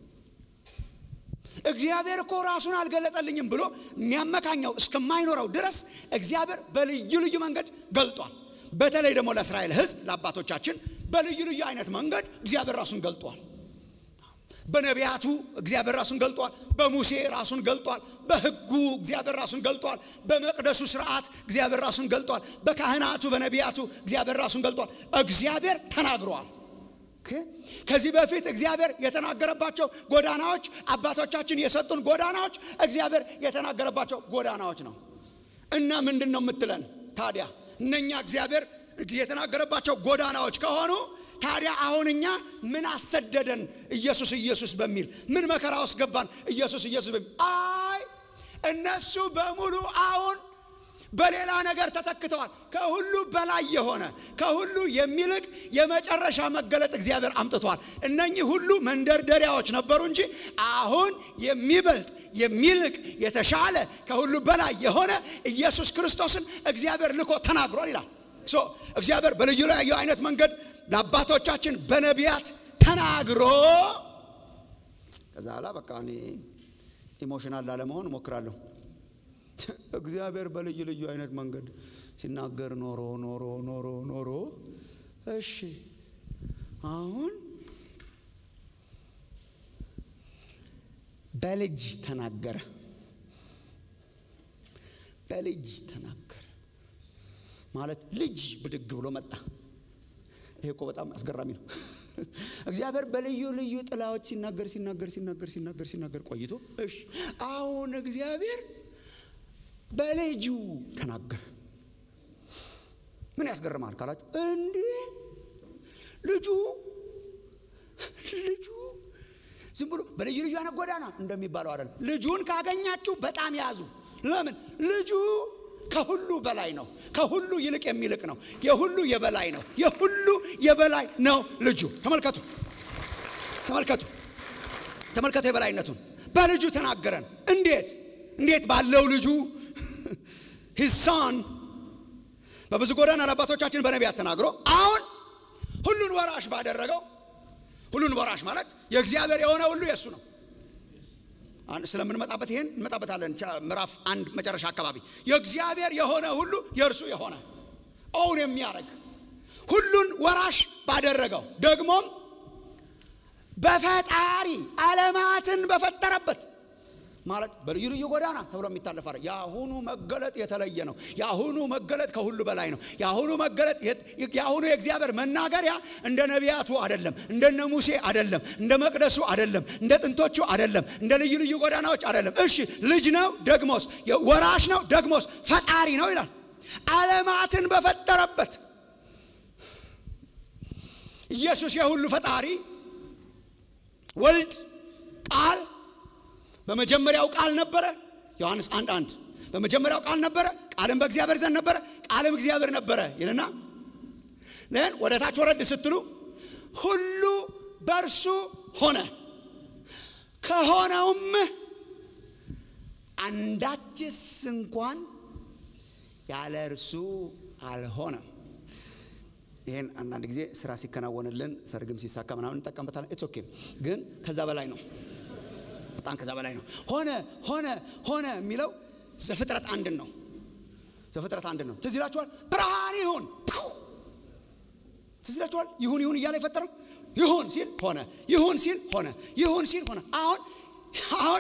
እግዚአብሔር እኮ ራሱን አልገለጠልኝም ብሎ የሚያመካኘው እስከማይኖረው ድረስ እግዚአብሔር በልዩ ልዩ መንገድ ገልጧል በተለይ ደግሞ ለእስራኤል ህዝብ ለአባቶቻችን በልዩ ልዩ አይነት መንገድ እግዚአብሔር ራሱን ገልጧል በነቢያቱ እግዚአብሔር ራሱን ገልጧል በሙሴ ራሱን ገልጧል በህጉ እግዚአብሔር ራሱን ገልጧል በመቅደሱ ስርዓት እግዚአብሔር ራሱን ገልጧል በካህናቱ በነቢያቱ እግዚአብሔር ራሱን ገልጧል እግዚአብሔር ተናግሯል ከዚህ በፊት እግዚአብሔር የተናገረባቸው ጎዳናዎች አባቶቻችን የሰጡን ጎዳናዎች እግዚአብሔር የተናገረባቸው ጎዳናዎች ነው እና ምንድን ነው የምትለን ታዲያ እነኛ እግዚአብሔር የተናገረባቸው ጎዳናዎች ከሆኑ ታዲያ አሁን እኛ ምን አሰደደን ኢየሱስ ኢየሱስ በሚል ምን መከራ ውስጥ ገባን ኢየሱስ ኢየሱስ በሚል አይ እነሱ በሙሉ አሁን በሌላ ነገር ተተክተዋል ከሁሉ በላይ የሆነ ከሁሉ የሚልቅ የመጨረሻ መገለጥ እግዚአብሔር አምጥቷል እነኚህ ሁሉ መንደርደሪያዎች ነበሩ እንጂ አሁን የሚበልጥ የሚልቅ የተሻለ ከሁሉ በላይ የሆነ ኢየሱስ ክርስቶስን እግዚአብሔር ልኮ ተናግሯል ይላል እግዚአብሔር በልዩ ልዩ አይነት መንገድ ለአባቶቻችን በነቢያት ተናግሮ ከዛ ላ በቃ እኔ ኢሞሽናል ላለመሆን እሞክራለሁ እግዚአብሔር በልዩ ልዩ አይነት መንገድ ሲናገር ኖሮ ኖሮ ኖሮ ኖሮ እሺ አሁን በልጅ ተናገረ በልጅ ተናገረ ማለት ልጅ ብድግ ብሎ መጣ ይሄ እኮ በጣም አስገራሚ ነው እግዚአብሔር በልዩ ልዩ ጥላዎች ሲናገር ሲናገር ሲናገር ሲናገር ሲናገር ቆይቶ እሺ አሁን እግዚአብሔር በልጁ ተናገረ ምን ያስገርማል ካላችሁ እንዴ ልጁ ልጁ ዝም ብሎ በልዩ ልዩ አይነት ጎዳና እንደሚባለው አይደለም ልጁን ካገኛችሁ በጣም ያዙ ለምን ልጁ ከሁሉ በላይ ነው ከሁሉ ይልቅ የሚልቅ ነው የሁሉ የበላይ ነው የሁሉ የበላይ ነው ልጁ ተመልከቱ ተመልከቱ ተመልከቱ የበላይነቱን በልጁ ተናገረን እንዴት እንዴት ባለው ልጁ ሂሳን በብዙ ጎዳና ለአባቶቻችን በነቢያት ተናግሮ አሁን ሁሉን ወራሽ ባደረገው ሁሉን ወራሽ ማለት የእግዚአብሔር የሆነ ሁሉ የእሱ ነው ስለምንመጣበት ይሄን እንመጣበታለን ምዕራፍ አንድ መጨረሻ አካባቢ የእግዚአብሔር የሆነ ሁሉ የእርሱ የሆነ ኦውን የሚያደርግ ሁሉን ወራሽ ባደረገው ደግሞም በፈጣሪ ዓለማትን በፈጠረበት ማለት በልዩ ልዩ ጎዳና ተብሎ የሚታለፍ አይደል። የአሁኑ መገለጥ የተለየ ነው። የአሁኑ መገለጥ ከሁሉ በላይ ነው። የአሁኑ መገለጥ የአሁኑ የእግዚአብሔር መናገሪያ እንደ ነቢያቱ አይደለም፣ እንደነ ሙሴ አይደለም፣ እንደ መቅደሱ አይደለም፣ እንደ ጥንቶቹ አይደለም፣ እንደ ልዩ ልዩ ጎዳናዎች አይደለም። እሺ ልጅ ነው ደግሞስ ወራሽ ነው ደግሞስ ፈጣሪ ነው ይላል። ዓለማትን በፈጠረበት ኢየሱስ የሁሉ ፈጣሪ ወልድ ቃል በመጀመሪያው ቃል ነበረ። ዮሐንስ አንድ አንድ በመጀመሪያው ቃል ነበረ፣ ቃልም በእግዚአብሔር ዘንድ ነበረ፣ ቃልም እግዚአብሔር ነበረ ይልና ን ወደ ታች ወረድ ስትሉ ሁሉ በእርሱ ሆነ፣ ከሆነውም አንዳችስ እንኳን ያለ እርሱ አልሆነም። ይሄን አንዳንድ ጊዜ ስራ ሲከናወንልን ሰርግም ሲሳካ ምናምን እንጠቀምበታለን። ኢትስ ኦኬ። ግን ከዛ በላይ ነው በጣም ከዛ በላይ ነው። ሆነ ሆነ ሆነ የሚለው ዘፍጥረት አንድን ነው። ዘፍጥረት አንድን ነው። ትዝ ይላችኋል። ብርሃን ይሁን ትዝ ይላችኋል። ይሁን ይሁን እያለ የፈጠረው ይሁን ሲል ሆነ፣ ይሁን ሲል ሆነ፣ ይሁን ሲል ሆነ። አሁን አሁን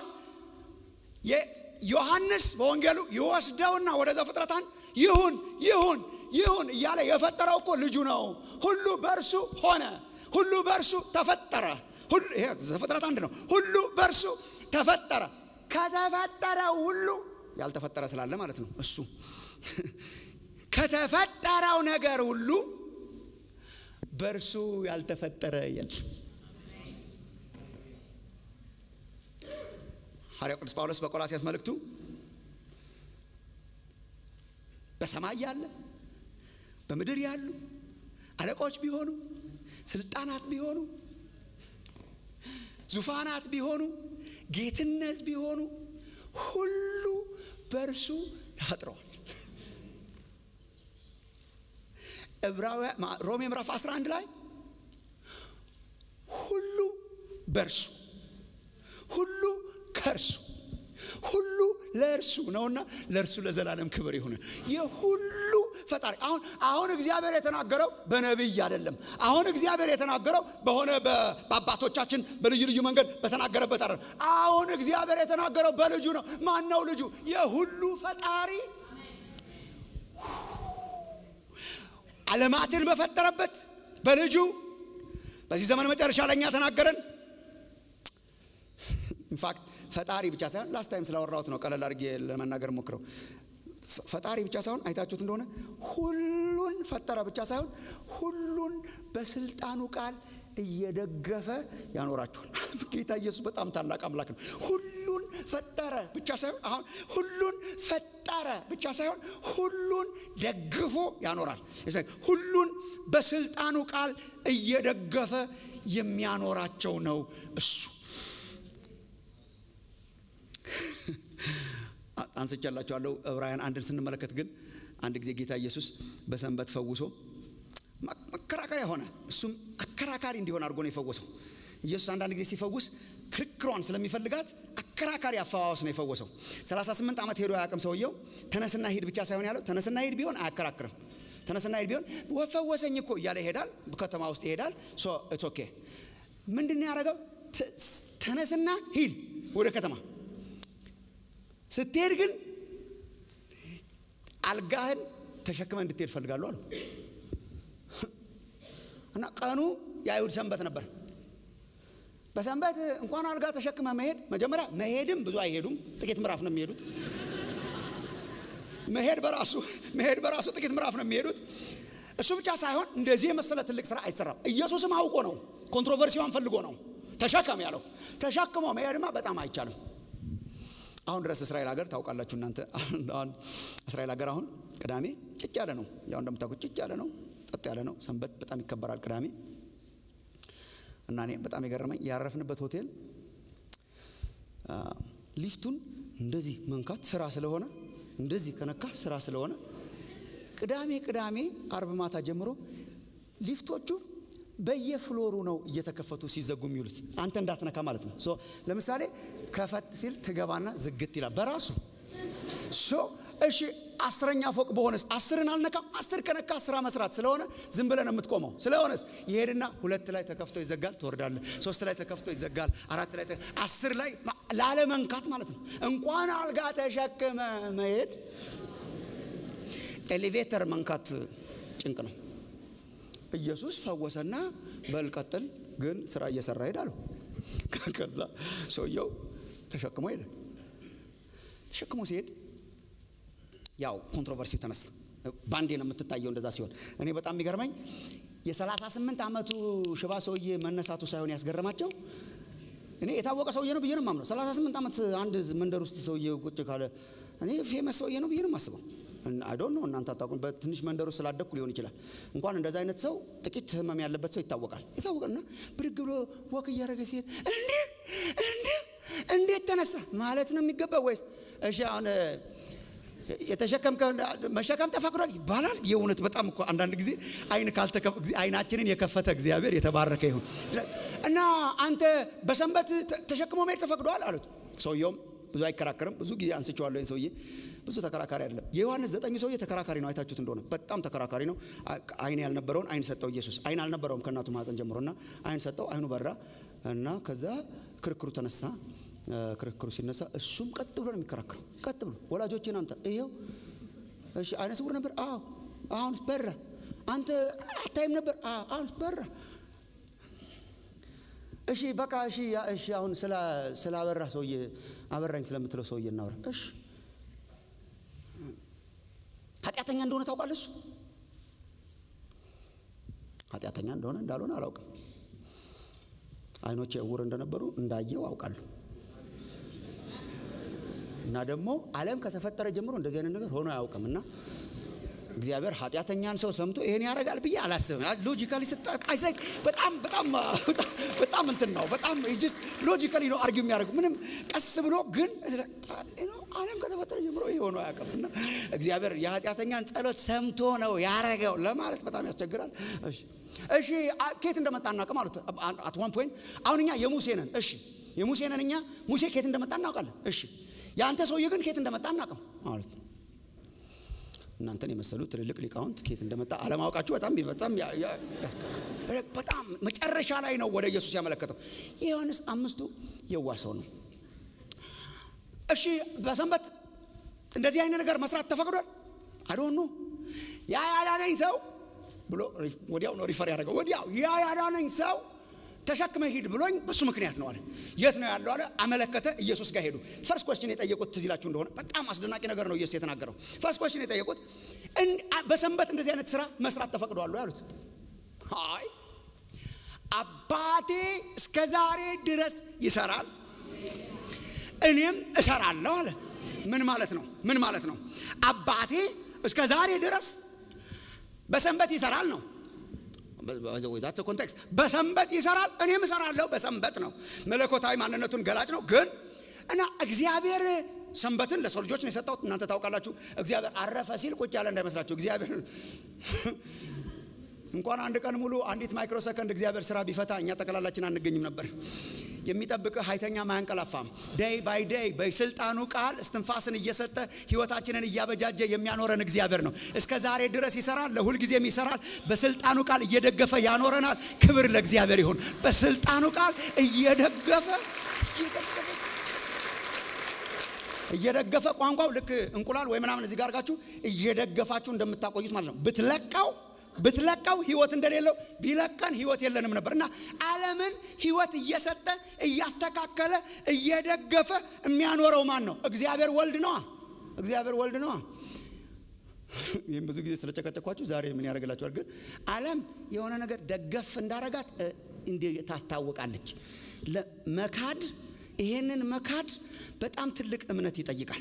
ዮሐንስ በወንጌሉ ይወስደውና ወደ ዘፍጥረት አንድ ይሁን ይሁን ይሁን እያለ የፈጠረው እኮ ልጁ ነው። ሁሉ በእርሱ ሆነ፣ ሁሉ በእርሱ ተፈጠረ። ሁሉ ይሄ ዘፍጥረት አንድ ነው። ሁሉ በእርሱ ተፈጠረ። ከተፈጠረው ሁሉ ያልተፈጠረ ስላለ ማለት ነው። እሱ ከተፈጠረው ነገር ሁሉ በእርሱ ያልተፈጠረ የለም። ሐዋርያው ቅዱስ ጳውሎስ በቆላሲያስ መልእክቱ በሰማይ ያለ በምድር ያሉ አለቆች ቢሆኑ ስልጣናት ቢሆኑ ዙፋናት ቢሆኑ ጌትነት ቢሆኑ ሁሉ በእርሱ ተፈጥረዋል። ሮሜ ምዕራፍ 11 ላይ ሁሉ በእርሱ ሁሉ ከእርሱ ሁሉ ለእርሱ ነውና ለእርሱ ለዘላለም ክብር ይሁን። የሁሉ ፈጣሪ አሁን አሁን እግዚአብሔር የተናገረው በነቢይ አይደለም። አሁን እግዚአብሔር የተናገረው በሆነ በአባቶቻችን በልዩ ልዩ መንገድ በተናገረበት አይደለም። አሁን እግዚአብሔር የተናገረው በልጁ ነው። ማን ነው ልጁ? የሁሉ ፈጣሪ ዓለማትን በፈጠረበት በልጁ በዚህ ዘመን መጨረሻ ለእኛ ተናገረን። ኢንፋክት ፈጣሪ ብቻ ሳይሆን ላስት ታይም ስላወራሁት ነው ቀለል አድርጌ ለመናገር ሞክረው። ፈጣሪ ብቻ ሳይሆን አይታችሁት እንደሆነ ሁሉን ፈጠረ ብቻ ሳይሆን ሁሉን በስልጣኑ ቃል እየደገፈ ያኖራችኋል። ጌታ ኢየሱስ በጣም ታላቅ አምላክ ነው። ሁሉን ፈጠረ ብቻ ሳይሆን አሁን ሁሉን ፈጠረ ብቻ ሳይሆን ሁሉን ደግፎ ያኖራል። ሁሉን በስልጣኑ ቃል እየደገፈ የሚያኖራቸው ነው እሱ አንስቻላችኋለሁ። ዕብራውያን አንድን ስንመለከት ግን አንድ ጊዜ ጌታ ኢየሱስ በሰንበት ፈውሶ መከራከሪያ ሆነ። እሱም አከራካሪ እንዲሆን አድርጎ ነው የፈወሰው። ኢየሱስ አንዳንድ ጊዜ ሲፈውስ ክርክሯን ስለሚፈልጋት አከራካሪ አፈዋወስ ነው የፈወሰው። 38 ዓመት ሄዶ አያውቅም ሰውየው። ተነስና ሂድ ብቻ ሳይሆን ያለው ተነስና ሂድ ቢሆን አያከራክርም። ተነስና ሂድ ቢሆን ወፈወሰኝ እኮ እያለ ይሄዳል። ከተማ ውስጥ ይሄዳል። ሶ ኢትስ ኦኬ። ምንድን ነው ያደረገው? ተነስና ሂድ ወደ ከተማ ስትሄድ ግን አልጋህን ተሸክመ እንድትሄድ ፈልጋለሁ አሉ እና ቀኑ የአይሁድ ሰንበት ነበር። በሰንበት እንኳን አልጋ ተሸክመ መሄድ መጀመሪያ መሄድም ብዙ አይሄዱም፣ ጥቂት ምዕራፍ ነው የሚሄዱት። መሄድ በራሱ መሄድ በራሱ ጥቂት ምዕራፍ ነው የሚሄዱት። እሱ ብቻ ሳይሆን እንደዚህ የመሰለ ትልቅ ስራ አይሰራም። ኢየሱስም አውቆ ነው፣ ኮንትሮቨርሲዋን ፈልጎ ነው ተሸከም ያለው። ተሸክሞ መሄድማ በጣም አይቻልም። አሁን ድረስ እስራኤል ሀገር ታውቃላችሁ እናንተ። አሁን እስራኤል ሀገር አሁን ቅዳሜ ጭጭ ያለ ነው። ያው እንደምታውቁት ጭጭ ያለ ነው፣ ጠጥ ያለ ነው። ሰንበት በጣም ይከበራል ቅዳሜ እና እኔ በጣም የገረመኝ ያረፍንበት ሆቴል ሊፍቱን እንደዚህ መንካት ስራ ስለሆነ እንደዚህ ከነካ ስራ ስለሆነ ቅዳሜ ቅዳሜ አርብ ማታ ጀምሮ ሊፍቶቹ በየፍሎሩ ነው እየተከፈቱ ሲዘጉ የሚውሉት። አንተ እንዳትነካ ማለት ነው። ሶ ለምሳሌ ከፈት ሲል ትገባና ዝግት ይላል በራሱ ሶ እሺ አስረኛ ፎቅ በሆነስ አስርን አልነካም። አስር ከነካ ስራ መስራት ስለሆነ ዝም ብለን የምትቆመው ስለሆነስ ይሄድና ሁለት ላይ ተከፍቶ ይዘጋል፣ ትወርዳለህ። ሶስት ላይ ተከፍቶ ይዘጋል፣ አራት ላይ አስር ላይ ላለመንካት ማለት ነው። እንኳን አልጋ ተሸክመ መሄድ ኤሌቬተር መንካት ጭንቅ ነው። ኢየሱስ ፈወሰና በል ቀጥል፣ ግን ስራ እየሰራ ሄድ አለው። ከዛ ሰውየው ተሸክሞ ሄደ። ተሸክሞ ሲሄድ ያው ኮንትሮቨርሲው ተነሳ። ባንዴ ነው የምትታየው እንደዛ ሲሆን፣ እኔ በጣም የሚገርመኝ የ38 ዓመቱ ሽባ ሰውዬ መነሳቱ ሳይሆን ያስገረማቸው እኔ የታወቀ ሰውዬ ነው ብዬ ነው የማምነው። 38 ዓመት አንድ መንደር ውስጥ ሰውዬ ቁጭ ካለ እኔ ፌመስ ሰውዬ ነው ብዬ ነው የማስበው። አይ ዶንት ኖ እናንተ አታውቁም። በትንሽ መንደር ውስጥ ስላደግኩ ሊሆን ይችላል። እንኳን እንደዛ አይነት ሰው ጥቂት ህመም ያለበት ሰው ይታወቃል። ይታወቅና ብድግ ብሎ ወክ እያደረገ ሲሄድ እንዴ እንዴ እንዴት ተነሳ ማለት ነው የሚገባ ወይስ እሺ አሁን የተሸከም መሸከም ተፈቅዷል ይባላል። የእውነት በጣም እኮ አንዳንድ ጊዜ አይን አይናችንን የከፈተ እግዚአብሔር የተባረከ ይሁን እና አንተ በሰንበት ተሸክሞ መሄድ ተፈቅዷል አሉት። ሰውየውም ብዙ አይከራከርም። ብዙ ጊዜ አንስቼዋለሁ። ይህን ሰውዬ ብዙ ተከራካሪ አይደለም። የዮሐንስ ዘጠኝ ሰውዬ ተከራካሪ ነው። አይታችሁት እንደሆነ በጣም ተከራካሪ ነው። አይን ያልነበረውን አይን ሰጠው ኢየሱስ። አይን አልነበረውም ከእናቱ ማህፀን ጀምሮና አይን ሰጠው። አይኑ በራ እና ከዛ ክርክሩ ተነሳ። ክርክሩ ሲነሳ እሱም ቀጥ ብሎ ነው የሚከራከረው። ቀጥ ብሎ ወላጆችን አምጣ፣ ይኸው እሺ፣ አይነ ስውር ነበር። አዎ፣ አሁንስ በራ። አንተ አታይም ነበር። አዎ፣ አሁንስ በራ። እሺ፣ በቃ እሺ፣ እሺ። አሁን ስላበራ ሰውዬ አበራኝ ስለምትለው ሰውዬ እናውራ። እሺ፣ ኃጢአተኛ እንደሆነ ታውቃለህ? እሱ ኃጢአተኛ እንደሆነ እንዳልሆነ አላውቅም። አይኖቼ እውር እንደነበሩ እንዳየው አውቃለሁ። እና ደግሞ ዓለም ከተፈጠረ ጀምሮ እንደዚህ አይነት ነገር ሆኖ አያውቅም። እና እግዚአብሔር ኃጢአተኛን ሰው ሰምቶ ይሄን ያደርጋል ብዬ አላስብም። ሎጂካሊ ስታይስ ላይ በጣም በጣም በጣም እንትን ነው። በጣም ሎጂካሊ ነው አርጊው የሚያደርጉ ምንም ቀስ ብሎ ግን ዓለም ከተፈጠረ ጀምሮ ይሄ ሆኖ አያውቅም። እና እግዚአብሔር የኃጢአተኛን ጸሎት ሰምቶ ነው ያረገው ለማለት በጣም ያስቸግራል። እሺ እሺ ኬት እንደመጣ እናውቅም አሉት። አት ዋን ፖይንት አሁን እኛ የሙሴ ነን። እሺ የሙሴ ነን እኛ ሙሴ ኬት እንደመጣ እናውቃለን። እሺ የአንተ ሰውዬ ግን ኬት እንደመጣ አናውቅም ማለት ነው። እናንተን የመሰሉ ትልልቅ ሊቃውንት ኬት እንደመጣ አለማወቃችሁ በጣም በጣም በጣም መጨረሻ ላይ ነው ወደ ኢየሱስ ያመለከተው። የዮሐንስ አምስቱ የዋ ሰው ነው። እሺ በሰንበት እንደዚህ አይነት ነገር መስራት ተፈቅዷል? አዶኑ ያ ያዳነኝ ሰው ብሎ ወዲያው ነው ሪፈር ያደረገው። ወዲያው ያ ያዳነኝ ሰው ተሸክመ ሂድ ብሎኝ በሱ ምክንያት ነው አለ። የት ነው ያለው አለ። አመለከተ። ኢየሱስ ጋር ሄዱ። ፈርስት ኮስችን የጠየቁት ትዝ ይላችሁ እንደሆነ በጣም አስደናቂ ነገር ነው ኢየሱስ የተናገረው። ፈርስት ኮስችን የጠየቁት በሰንበት እንደዚህ አይነት ስራ መስራት ተፈቅዷል ያሉት፣ አይ አባቴ እስከ ዛሬ ድረስ ይሰራል፣ እኔም እሰራለሁ አለ። ምን ማለት ነው? ምን ማለት ነው? አባቴ እስከ ዛሬ ድረስ በሰንበት ይሰራል ነው ዛት ኮንቴክስት በሰንበት ይሰራል፣ እኔም እሰራለሁ። በሰንበት ነው መለኮታዊ ማንነቱን ገላጭ ነው። ግን እና እግዚአብሔር ሰንበትን ለሰው ልጆች ነው የሰጠው። እናንተ ታውቃላችሁ። እግዚአብሔር አረፈ ሲል ቁጭ ያለ እንዳይመስላችሁ። እግዚአብሔር እንኳን አንድ ቀን ሙሉ አንዲት ማይክሮ ሰከንድ እግዚአብሔር ስራ ቢፈታ እኛ ጠቅላላችን አንገኝም ነበር። የሚጠብቅህ ሀይተኛም አያንቀላፋም። ደይ ባይ ደይ በስልጣኑ ቃል እስትንፋስን እየሰጠ ህይወታችንን እያበጃጀ የሚያኖረን እግዚአብሔር ነው። እስከ ዛሬ ድረስ ይሰራል፣ ለሁልጊዜም ይሰራል። በስልጣኑ ቃል እየደገፈ ያኖረናል። ክብር ለእግዚአብሔር ይሁን። በስልጣኑ ቃል እየደገፈ እየደገፈ ቋንቋው ልክ እንቁላል ወይ ምናምን እዚህ ጋር አድርጋችሁ እየደገፋችሁ እንደምታቆዩት ማለት ነው። ብትለቃው ብትለቀው ህይወት እንደሌለው ቢለቀን ህይወት የለንም ነበር እና ዓለምን ህይወት እየሰጠ እያስተካከለ እየደገፈ የሚያኖረው ማን ነው? እግዚአብሔር ወልድ ነዋ። እግዚአብሔር ወልድ ነዋ። ይህም ብዙ ጊዜ ስለጨቀጨኳችሁ ዛሬ ምን ያደርግላችኋል? ግን ዓለም የሆነ ነገር ደገፍ እንዳረጋት እንዲህ ታስታውቃለች። መካድ ይሄንን መካድ በጣም ትልቅ እምነት ይጠይቃል።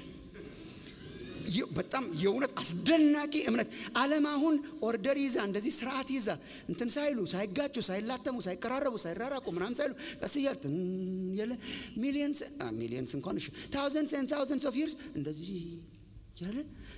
በጣም የእውነት አስደናቂ እምነት። ዓለም አሁን ኦርደር ይዛ እንደዚህ ስርዓት ይዛ እንትን ሳይሉ ሳይጋጩ፣ ሳይላተሙ፣ ሳይቀራረቡ፣ ሳይራራቁ ምናምን ሳይሉ ቀስ እያል የለ ሚሊየንስ ሚሊየንስ እንኳን እሺ ታውዘንድስ ኤንድ ታውዘንድስ ኦፍ ይርስ እንደዚህ ያለ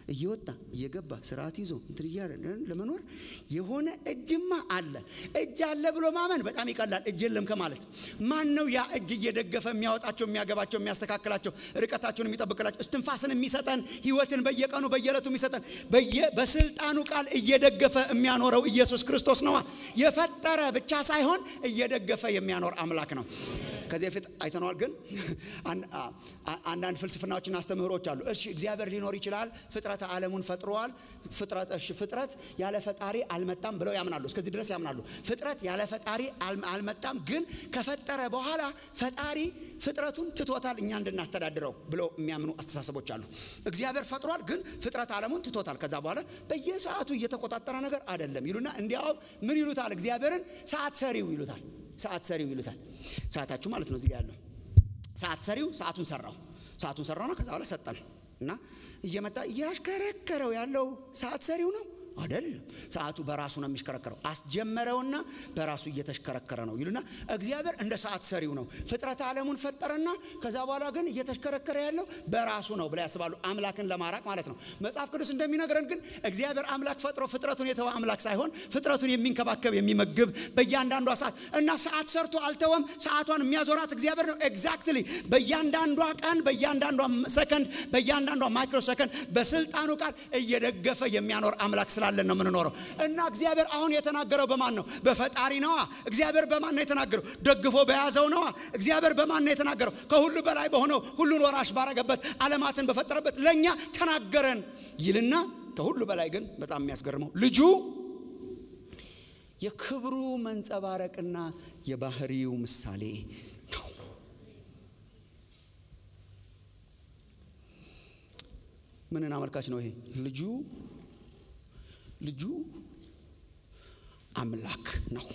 እየወጣ እየገባ ስርዓት ይዞ እንትን እያለ ለመኖር የሆነ እጅማ አለ። እጅ አለ ብሎ ማመን በጣም ይቀላል። እጅ የለም ከማለት ማን ነው ያ እጅ እየደገፈ የሚያወጣቸው፣ የሚያገባቸው፣ የሚያስተካክላቸው፣ ርቀታቸውን የሚጠብቅላቸው፣ እስትንፋስን የሚሰጠን፣ ህይወትን በየቀኑ በየዕለቱ የሚሰጠን በስልጣኑ ቃል እየደገፈ የሚያኖረው ኢየሱስ ክርስቶስ ነዋ። የፈጠረ ብቻ ሳይሆን እየደገፈ የሚያኖር አምላክ ነው። ከዚህ በፊት አይተነዋል። ግን አንዳንድ ፍልስፍናዎችና አስተምህሮች አሉ። እሺ እግዚአብሔር ሊኖር ይችላል፣ ፍጥረተ ዓለሙን ፈጥሯል። ፍጥረት እሺ ፍጥረት ያለ ፈጣሪ አልመጣም ብለው ያምናሉ። እስከዚህ ድረስ ያምናሉ። ፍጥረት ያለ ፈጣሪ አልመጣም፣ ግን ከፈጠረ በኋላ ፈጣሪ ፍጥረቱን ትቶታል እኛ እንድናስተዳድረው ብለው የሚያምኑ አስተሳሰቦች አሉ። እግዚአብሔር ፈጥሯል፣ ግን ፍጥረት ዓለሙን ትቶታል። ከዛ በኋላ በየሰዓቱ እየተቆጣጠረ ነገር አይደለም ይሉና እንዲያውም ምን ይሉታል? እግዚአብሔርን ሰዓት ሰሪው ይሉታል። ሰዓት ሰሪው ይሉታል። ሰዓታችሁ ማለት ነው። እዚህ ጋር ያለው ሰዓት ሰሪው ሰዓቱን ሰራው፣ ሰዓቱን ሰራው ነው። ከዛ በኋላ ሰጠን እና እየመጣ እያሽከረከረው ያለው ሰዓት ሰሪው ነው አይደለም። ሰዓቱ በራሱ ነው የሚሽከረከረው። አስጀመረውና በራሱ እየተሽከረከረ ነው ይሉና እግዚአብሔር እንደ ሰዓት ሰሪው ነው። ፍጥረት ዓለሙን ፈጠረና ከዛ በኋላ ግን እየተሽከረከረ ያለው በራሱ ነው ብላ ያስባሉ። አምላክን ለማራቅ ማለት ነው። መጽሐፍ ቅዱስ እንደሚነግረን ግን እግዚአብሔር አምላክ ፈጥሮ ፍጥረቱን የተወ አምላክ ሳይሆን ፍጥረቱን የሚንከባከብ የሚመግብ፣ በእያንዳንዷ ሰዓት እና ሰዓት ሰርቶ አልተወም። ሰዓቷን የሚያዞራት እግዚአብሔር ነው። ኤግዛክትሊ በእያንዳንዷ ቀን፣ በእያንዳንዷ ሰከንድ፣ በእያንዳንዷ ማይክሮ ሰከንድ በስልጣኑ ቃል እየደገፈ የሚያኖር አምላክ ስላለን ነው የምንኖረው። እና እግዚአብሔር አሁን የተናገረው በማን ነው? በፈጣሪ ነዋ። እግዚአብሔር በማን ነው የተናገረው? ደግፎ በያዘው ነዋ። እግዚአብሔር በማን ነው የተናገረው? ከሁሉ በላይ በሆነው ሁሉን ወራሽ ባረገበት ዓለማትን በፈጠረበት ለእኛ ተናገረን ይልና ከሁሉ በላይ ግን በጣም የሚያስገርመው ልጁ የክብሩ መንጸባረቅና የባህሪው ምሳሌ ነው። ምንን አመልካች ነው ይሄ ልጁ? ልጁ አምላክ ነው።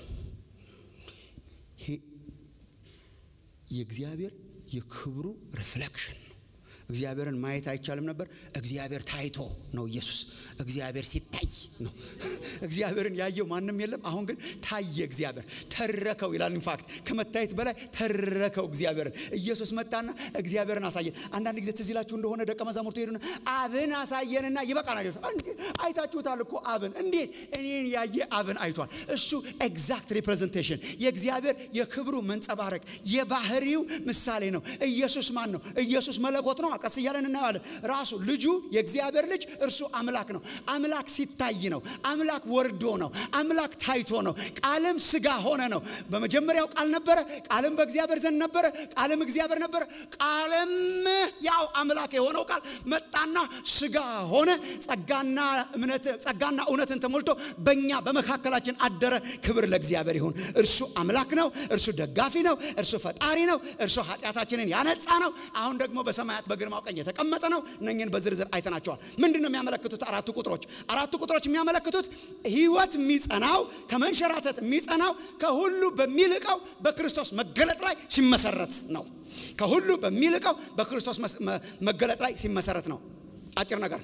የእግዚአብሔር የክብሩ ሪፍሌክሽን ነው። እግዚአብሔርን ማየት አይቻልም ነበር። እግዚአብሔር ታይቶ ነው ኢየሱስ። እግዚአብሔር ሲታይ ነው። እግዚአብሔርን ያየው ማንም የለም። አሁን ግን ታየ። እግዚአብሔር ተረከው ይላል። ኢንፋክት ከመታየት በላይ ተረከው እግዚአብሔርን። ኢየሱስ መጣና እግዚአብሔርን አሳየን። አንዳንድ ጊዜ ትዝ ይላችሁ እንደሆነ ደቀ መዛሙርቱ ሄዱና አብን አሳየንና ይበቃናል ይሉታል። አይታችሁታል እኮ አብን። እንዴት እኔን ያየ አብን አይቷል። እሱ ኤግዛክት ሪፕሬዘንቴሽን የእግዚአብሔር የክብሩ መንጸባረቅ የባህሪው ምሳሌ ነው። ኢየሱስ ማን ነው? ኢየሱስ መለኮት ነው። ቀስ እያለን እናየዋለን። ራሱ ልጁ የእግዚአብሔር ልጅ እርሱ አምላክ ነው። አምላክ ሲታይ ነው። አምላክ ወርዶ ነው። አምላክ ታይቶ ነው። ቃልም ስጋ ሆነ ነው። በመጀመሪያው ቃል ነበረ፣ ቃልም በእግዚአብሔር ዘንድ ነበረ፣ ቃልም እግዚአብሔር ነበረ። ቃልም ያው አምላክ የሆነው ቃል መጣና ስጋ ሆነ፣ ጸጋና እምነት ጸጋና እውነትን ተሞልቶ በእኛ በመካከላችን አደረ። ክብር ለእግዚአብሔር ይሁን። እርሱ አምላክ ነው። እርሱ ደጋፊ ነው። እርሱ ፈጣሪ ነው። እርሱ ኃጢአታችንን ያነጻ ነው። አሁን ደግሞ በሰማያት በግርማው ቀኝ የተቀመጠ ነው። እነኝን በዝርዝር አይተናቸዋል። ምንድን ነው የሚያመለክቱት? አራቱ ቁጥሮች አራቱ ቁጥሮች የሚያመለክቱት ህይወት የሚጸናው ከመንሸራተት የሚጸናው ከሁሉ በሚልቀው በክርስቶስ መገለጥ ላይ ሲመሰረት ነው። ከሁሉ በሚልቀው በክርስቶስ መገለጥ ላይ ሲመሰረት ነው። አጭር ነገር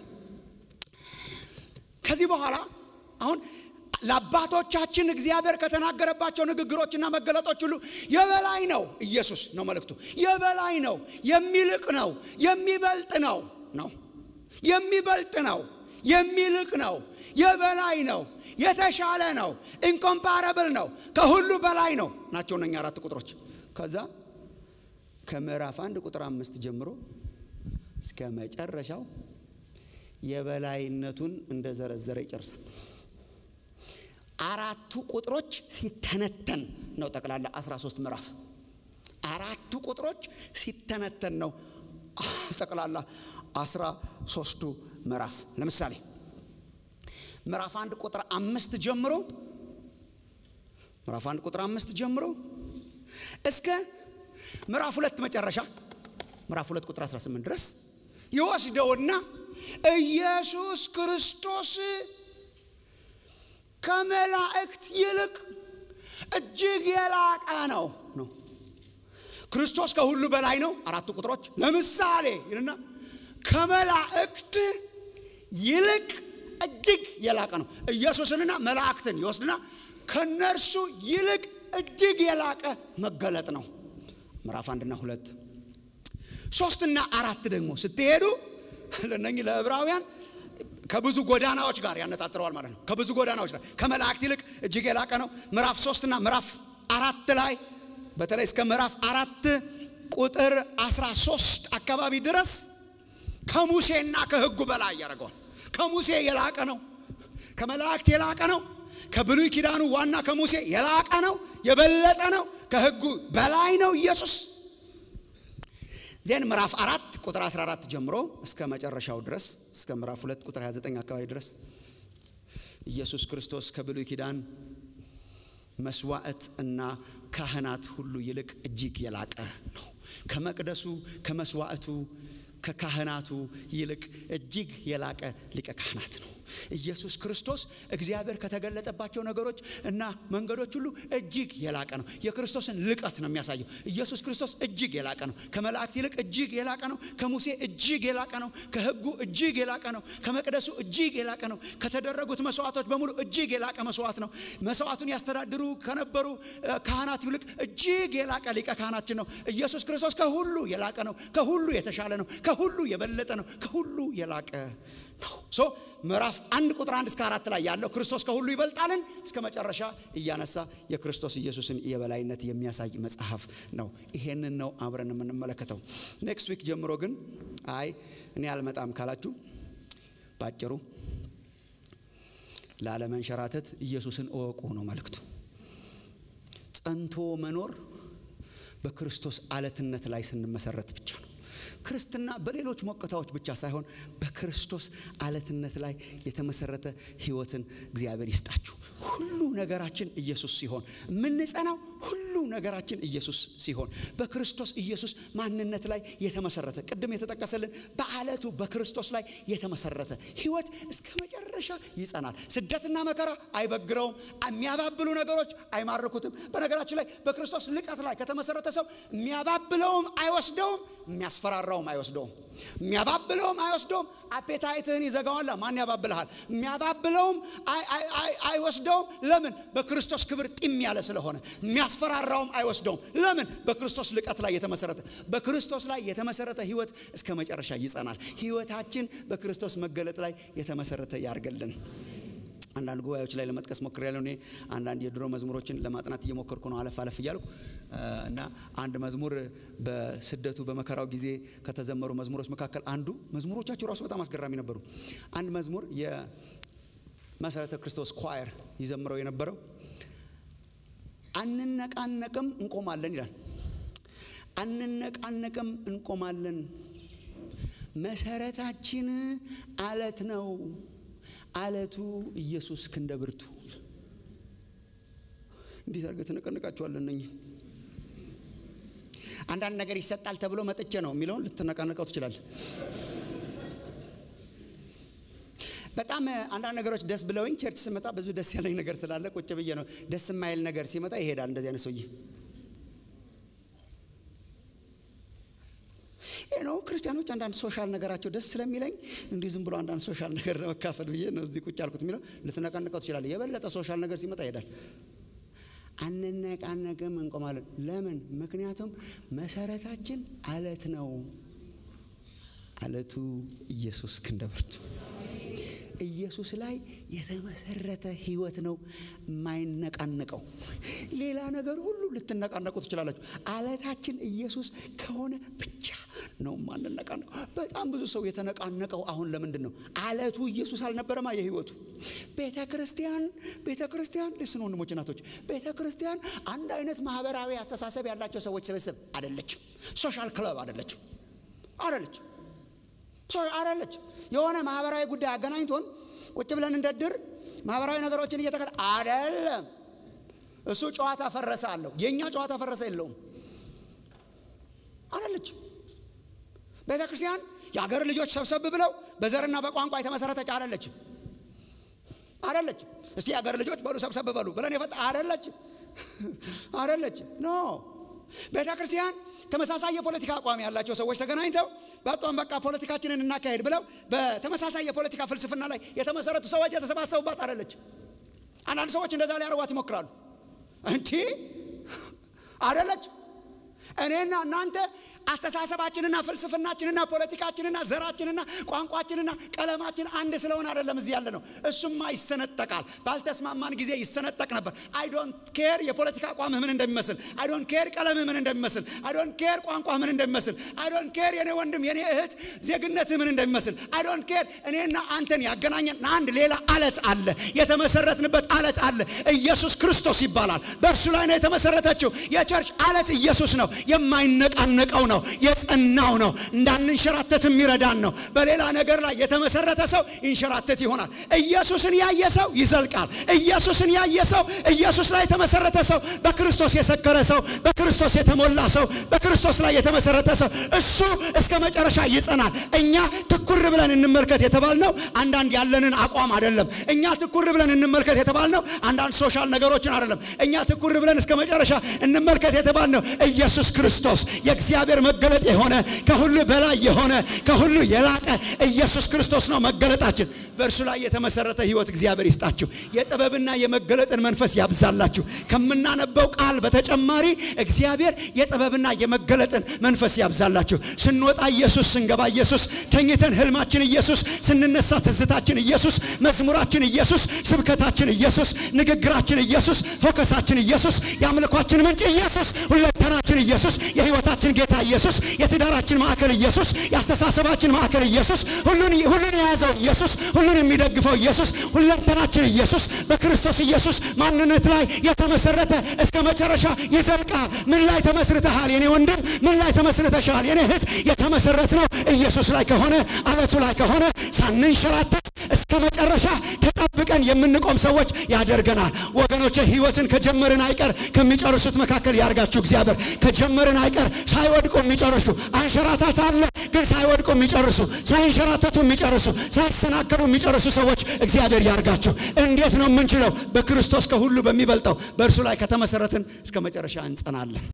ከዚህ በኋላ አሁን ለአባቶቻችን እግዚአብሔር ከተናገረባቸው ንግግሮችና መገለጦች ሁሉ የበላይ ነው። ኢየሱስ ነው መልእክቱ። የበላይ ነው፣ የሚልቅ ነው፣ የሚበልጥ ነው ነው የሚበልጥ ነው፣ የሚልቅ ነው፣ የበላይ ነው፣ የተሻለ ነው፣ ኢንኮምፓረብል ነው፣ ከሁሉ በላይ ነው ናቸው እነኛ አራት ቁጥሮች። ከዛ ከምዕራፍ አንድ ቁጥር አምስት ጀምሮ እስከ መጨረሻው የበላይነቱን እንደዘረዘረ ይጨርሳል። አራቱ ቁጥሮች ሲተነተን ነው ጠቅላላ 13 ምዕራፍ። አራቱ ቁጥሮች ሲተነተን ነው ጠቅላላ 13ቱ ምዕራፍ። ለምሳሌ ምዕራፍ አንድ ቁጥር አምስት ጀምሮ ምዕራፍ አንድ ቁጥር አምስት ጀምሮ እስከ ምዕራፍ ሁለት መጨረሻ ምዕራፍ ሁለት ቁጥር 18 ድረስ ይወስደውና ኢየሱስ ክርስቶስ ከመላእክት ይልቅ እጅግ የላቀ ነው ነው። ክርስቶስ ከሁሉ በላይ ነው። አራቱ ቁጥሮች ለምሳሌ ይልና ከመላእክት ይልቅ እጅግ የላቀ ነው። ኢየሱስንና መላእክትን ይወስድና ከነርሱ ይልቅ እጅግ የላቀ መገለጥ ነው። ምዕራፍ አንድና ሁለት ሶስትና አራት ደግሞ ስትሄዱ ለነኚህ ለዕብራውያን ከብዙ ጎዳናዎች ጋር ያነጣጥረዋል ማለት ነው። ከብዙ ጎዳናዎች ጋር ከመላእክት ይልቅ እጅግ የላቀ ነው። ምዕራፍ ሶስትና ምዕራፍ አራት ላይ በተለይ እስከ ምዕራፍ አራት ቁጥር 13 አካባቢ ድረስ ከሙሴና ከሕጉ በላይ ያደርገዋል። ከሙሴ የላቀ ነው። ከመላእክት የላቀ ነው። ከብሉይ ኪዳኑ ዋና ከሙሴ የላቀ ነው። የበለጠ ነው። ከሕጉ በላይ ነው ኢየሱስ። ዜን ምዕራፍ አራት ቁጥር 14 ጀምሮ እስከ መጨረሻው ድረስ እስከ ምዕራፍ ሁለት ቁጥር 29 አካባቢ ድረስ ኢየሱስ ክርስቶስ ከብሉይ ኪዳን መስዋዕት እና ካህናት ሁሉ ይልቅ እጅግ የላቀ ነው። ከመቅደሱ ከመስዋዕቱ ከካህናቱ ይልቅ እጅግ የላቀ ሊቀ ካህናት ነው። ኢየሱስ ክርስቶስ እግዚአብሔር ከተገለጠባቸው ነገሮች እና መንገዶች ሁሉ እጅግ የላቀ ነው። የክርስቶስን ልቀት ነው የሚያሳየው። ኢየሱስ ክርስቶስ እጅግ የላቀ ነው። ከመላእክት ይልቅ እጅግ የላቀ ነው። ከሙሴ እጅግ የላቀ ነው። ከሕጉ እጅግ የላቀ ነው። ከመቅደሱ እጅግ የላቀ ነው። ከተደረጉት መስዋዕቶች በሙሉ እጅግ የላቀ መስዋዕት ነው። መስዋዕቱን ያስተዳድሩ ከነበሩ ካህናት ይልቅ እጅግ የላቀ ሊቀ ካህናችን ነው። ኢየሱስ ክርስቶስ ከሁሉ የላቀ ነው። ከሁሉ የተሻለ ነው። ከሁሉ የበለጠ ነው። ከሁሉ የላቀ ነው። ሶ ምዕራፍ አንድ ቁጥር አንድ እስከ አራት ላይ ያለው ክርስቶስ ከሁሉ ይበልጣልን እስከ መጨረሻ እያነሳ የክርስቶስ ኢየሱስን የበላይነት የሚያሳይ መጽሐፍ ነው። ይሄንን ነው አብረን የምንመለከተው። ኔክስት ዊክ ጀምሮ ግን አይ እኔ አልመጣም ካላችሁ ባጭሩ ላለመንሸራተት ኢየሱስን እወቁ ነው መልእክቱ። ጸንቶ መኖር በክርስቶስ አለትነት ላይ ስንመሰረት ብቻ ነው። ክርስትና በሌሎች ሞቅታዎች ብቻ ሳይሆን በክርስቶስ አለትነት ላይ የተመሰረተ ሕይወትን እግዚአብሔር ይስጣችሁ። ሁሉ ነገራችን ኢየሱስ ሲሆን የምንጸናው ሁሉ ነገራችን ኢየሱስ ሲሆን በክርስቶስ ኢየሱስ ማንነት ላይ የተመሰረተ ቅድም የተጠቀሰልን በአለቱ በክርስቶስ ላይ የተመሰረተ ሕይወት እስከ መጨረሻ ይጸናል። ስደትና መከራ አይበግረውም። የሚያባብሉ ነገሮች አይማርኩትም። በነገራችን ላይ በክርስቶስ ልቀት ላይ ከተመሰረተ ሰው የሚያባብለውም አይወስደውም፣ የሚያስፈራራውም አይወስደውም። የሚያባብለውም አይወስደውም። አፔታይትህን ይዘጋዋል። ማን ያባብልሃል? የሚያባብለውም አይወስደውም። ለምን? በክርስቶስ ክብር ጢም ያለ ስለሆነ። የሚያስፈራራውም አይወስደውም። ለምን? በክርስቶስ ልቀት ላይ የተመሰረተ በክርስቶስ ላይ የተመሰረተ ህይወት እስከ መጨረሻ ይጸናል። ህይወታችን በክርስቶስ መገለጥ ላይ የተመሰረተ ያርገልን። አንዳንድ ጉባኤዎች ላይ ለመጥቀስ ሞክሬያለሁ። እኔ አንዳንድ የድሮ መዝሙሮችን ለማጥናት እየሞከርኩ ነው፣ አለፍ አለፍ እያልኩ እና አንድ መዝሙር በስደቱ በመከራው ጊዜ ከተዘመሩ መዝሙሮች መካከል አንዱ መዝሙሮቻቸው ራሱ በጣም አስገራሚ ነበሩ። አንድ መዝሙር የመሰረተ ክርስቶስ ኳየር ይዘምረው የነበረው አንነቃነቅም እንቆማለን ይላል። አንነቃነቅም እንቆማለን፣ መሰረታችን አለት ነው አለቱ ኢየሱስ ክንደ ብርቱ። እንዴት አድርገህ ትነቀንቃቸዋለህ? እነኝህ አንዳንድ ነገር ይሰጣል ተብሎ መጥቼ ነው የሚለውን ልትነቃነቀው ትችላለህ። በጣም አንዳንድ ነገሮች ደስ ብለውኝ ቸርች ስመጣ ብዙ ደስ ያለኝ ነገር ስላለ ቁጭ ብዬ ነው። ደስ የማይል ነገር ሲመጣ ይሄዳል። እንደዚህ አይነት ሰውዬ ነው። ክርስቲያኖች አንዳንድ ሶሻል ነገራቸው ደስ ስለሚለኝ እንዲህ ዝም ብሎ አንዳንድ ሶሻል ነገር ለመካፈል ብዬ ነው እዚህ ቁጭ ያልኩት የሚለው ልትነቃነቀው ትችላለህ። የበለጠ ሶሻል ነገር ሲመጣ ይሄዳል። አንነቃነቅም እንቆማለን። ለምን? ምክንያቱም መሰረታችን አለት ነው። አለቱ ኢየሱስ ክንደ ብርቱ ኢየሱስ ላይ የተመሰረተ ህይወት ነው የማይነቃነቀው። ሌላ ነገር ሁሉ ልትነቃነቁ ትችላላችሁ። አለታችን ኢየሱስ ከሆነ ብቻ ነው ማንነቃነቀው። በጣም ብዙ ሰው የተነቃነቀው አሁን ለምንድን ነው? አለቱ ኢየሱስ አልነበረማ የህይወቱ። ቤተ ክርስቲያን ቤተ ክርስቲያን ልስን ወንድሞች እናቶች፣ ቤተ ክርስቲያን አንድ አይነት ማህበራዊ አስተሳሰብ ያላቸው ሰዎች ስብስብ አይደለችም። ሶሻል ክለብ አይደለችም አይደለችም አደለች የሆነ ማህበራዊ ጉዳይ አገናኝቶን ቁጭ ብለን እንደድር ማህበራዊ ነገሮችን እየተከታ አደለም። እሱ ጨዋታ ፈረሰ አለው። የእኛ ጨዋታ ፈረሰ የለውም። አደለች ቤተ ክርስቲያን የአገር ልጆች ሰብሰብ ብለው በዘርና በቋንቋ የተመሰረተች አደለችም። አደለች እስቲ የአገር ልጆች በሉ ሰብሰብ በሉ ብለን የፈጣ አደለች አደለች ኖ ቤተ ክርስቲያን ተመሳሳይ የፖለቲካ አቋም ያላቸው ሰዎች ተገናኝተው በጣም በቃ ፖለቲካችንን እናካሄድ ብለው በተመሳሳይ የፖለቲካ ፍልስፍና ላይ የተመሰረቱ ሰዎች የተሰባሰቡባት አይደለች። አንዳንድ ሰዎች እንደዛ ሊያደርጓት ይሞክራሉ። እንቲ አይደለች። እኔና እናንተ አስተሳሰባችንና ፍልስፍናችንና ፖለቲካችንና ዘራችንና ቋንቋችንና ቀለማችን አንድ ስለሆነ አይደለም እዚህ ያለ ነው። እሱማ ይሰነጠቃል። ባልተስማማን ጊዜ ይሰነጠቅ ነበር። አይ ዶንት ኬር የፖለቲካ አቋምህ ምን እንደሚመስል፣ አይ ዶንት ኬር ቀለምህ ምን እንደሚመስል፣ አይ ዶንት ኬር ቋንቋህ ምን እንደሚመስል፣ አይ ዶንት ኬር የኔ ወንድም የኔ እህት ዜግነትህ ምን እንደሚመስል፣ አይ ዶንት ኬር እኔና አንተን ያገናኘን አንድ ሌላ አለት አለ። የተመሰረትንበት አለት አለ። ኢየሱስ ክርስቶስ ይባላል። በእርሱ ላይ ነው የተመሰረተችው። የቸርች አለት ኢየሱስ ነው። የማይነቃነቀው ነው። የጸናው ነው። እንዳንንሸራተት የሚረዳን ነው። በሌላ ነገር ላይ የተመሰረተ ሰው ይንሸራተት ይሆናል። ኢየሱስን ያየ ሰው ይዘልቃል። ኢየሱስን ያየ ሰው፣ ኢየሱስ ላይ የተመሰረተ ሰው፣ በክርስቶስ የሰከረ ሰው፣ በክርስቶስ የተሞላ ሰው፣ በክርስቶስ ላይ የተመሰረተ ሰው እሱ እስከ መጨረሻ ይጸናል። እኛ ትኩር ብለን እንመልከት የተባልነው አንዳንድ ያለንን አቋም አይደለም። እኛ ትኩር ብለን እንመልከት የተባልነው አንዳንድ ሶሻል ነገሮችን አይደለም። እኛ ትኩር ብለን እስከ መጨረሻ እንመልከት የተባልነው ኢየሱስ ክርስቶስ የእግዚአብሔር መገለጥ የሆነ ከሁሉ በላይ የሆነ ከሁሉ የላቀ ኢየሱስ ክርስቶስ ነው መገለጣችን። በእርሱ ላይ የተመሰረተ ሕይወት እግዚአብሔር ይስጣችሁ። የጥበብና የመገለጥን መንፈስ ያብዛላችሁ። ከምናነበው ቃል በተጨማሪ እግዚአብሔር የጥበብና የመገለጥን መንፈስ ያብዛላችሁ። ስንወጣ ኢየሱስ፣ ስንገባ ኢየሱስ፣ ተኝተን ህልማችን ኢየሱስ፣ ስንነሳ ትዝታችን ኢየሱስ፣ መዝሙራችን ኢየሱስ፣ ስብከታችን ኢየሱስ፣ ንግግራችን ኢየሱስ፣ ፎከሳችን ኢየሱስ፣ የአምልኳችን ምንጭ ኢየሱስ፣ ሁለንተናችን ኢየሱስ፣ የህይወታችን ጌታ ኢየሱስ፣ የትዳራችን ማዕከል ኢየሱስ፣ የአስተሳሰባችን ማዕከል ኢየሱስ፣ ሁሉን ሁሉን የያዘው ኢየሱስ፣ ሁሉን የሚደግፈው ኢየሱስ፣ ሁለንተናችን ኢየሱስ፣ በክርስቶስ ኢየሱስ ማንነት ላይ የተመሰረተ እስከ መጨረሻ ይዘልቃል። ምን ላይ ተመስርተሃል የኔ ወንድም? ምን ላይ ተመስርተሻል የኔ እህት? የተመሰረት ነው ኢየሱስ ላይ ከሆነ አለቱ ላይ ከሆነ ሳንንሸራተት እስከ መጨረሻ ተጠብቀን የምንቆም ሰዎች ያደርገናል። ወገኖች ህይወትን ከጀመርን አይቀር ከሚጨርሱት መካከል ያርጋችሁ እግዚአብሔር። ከጀመርን አይቀር ሳይወድቁ የሚጨርሱ አንሸራታት አለ፣ ግን ሳይወድቁ የሚጨርሱ ሳይንሸራተቱ የሚጨርሱ ሳይሰናከሉ የሚጨርሱ ሰዎች እግዚአብሔር ያርጋችሁ። እንዴት ነው የምንችለው? በክርስቶስ ከሁሉ በሚበልጠው በእርሱ ላይ ከተመሰረትን እስከ መጨረሻ እንጸናለን።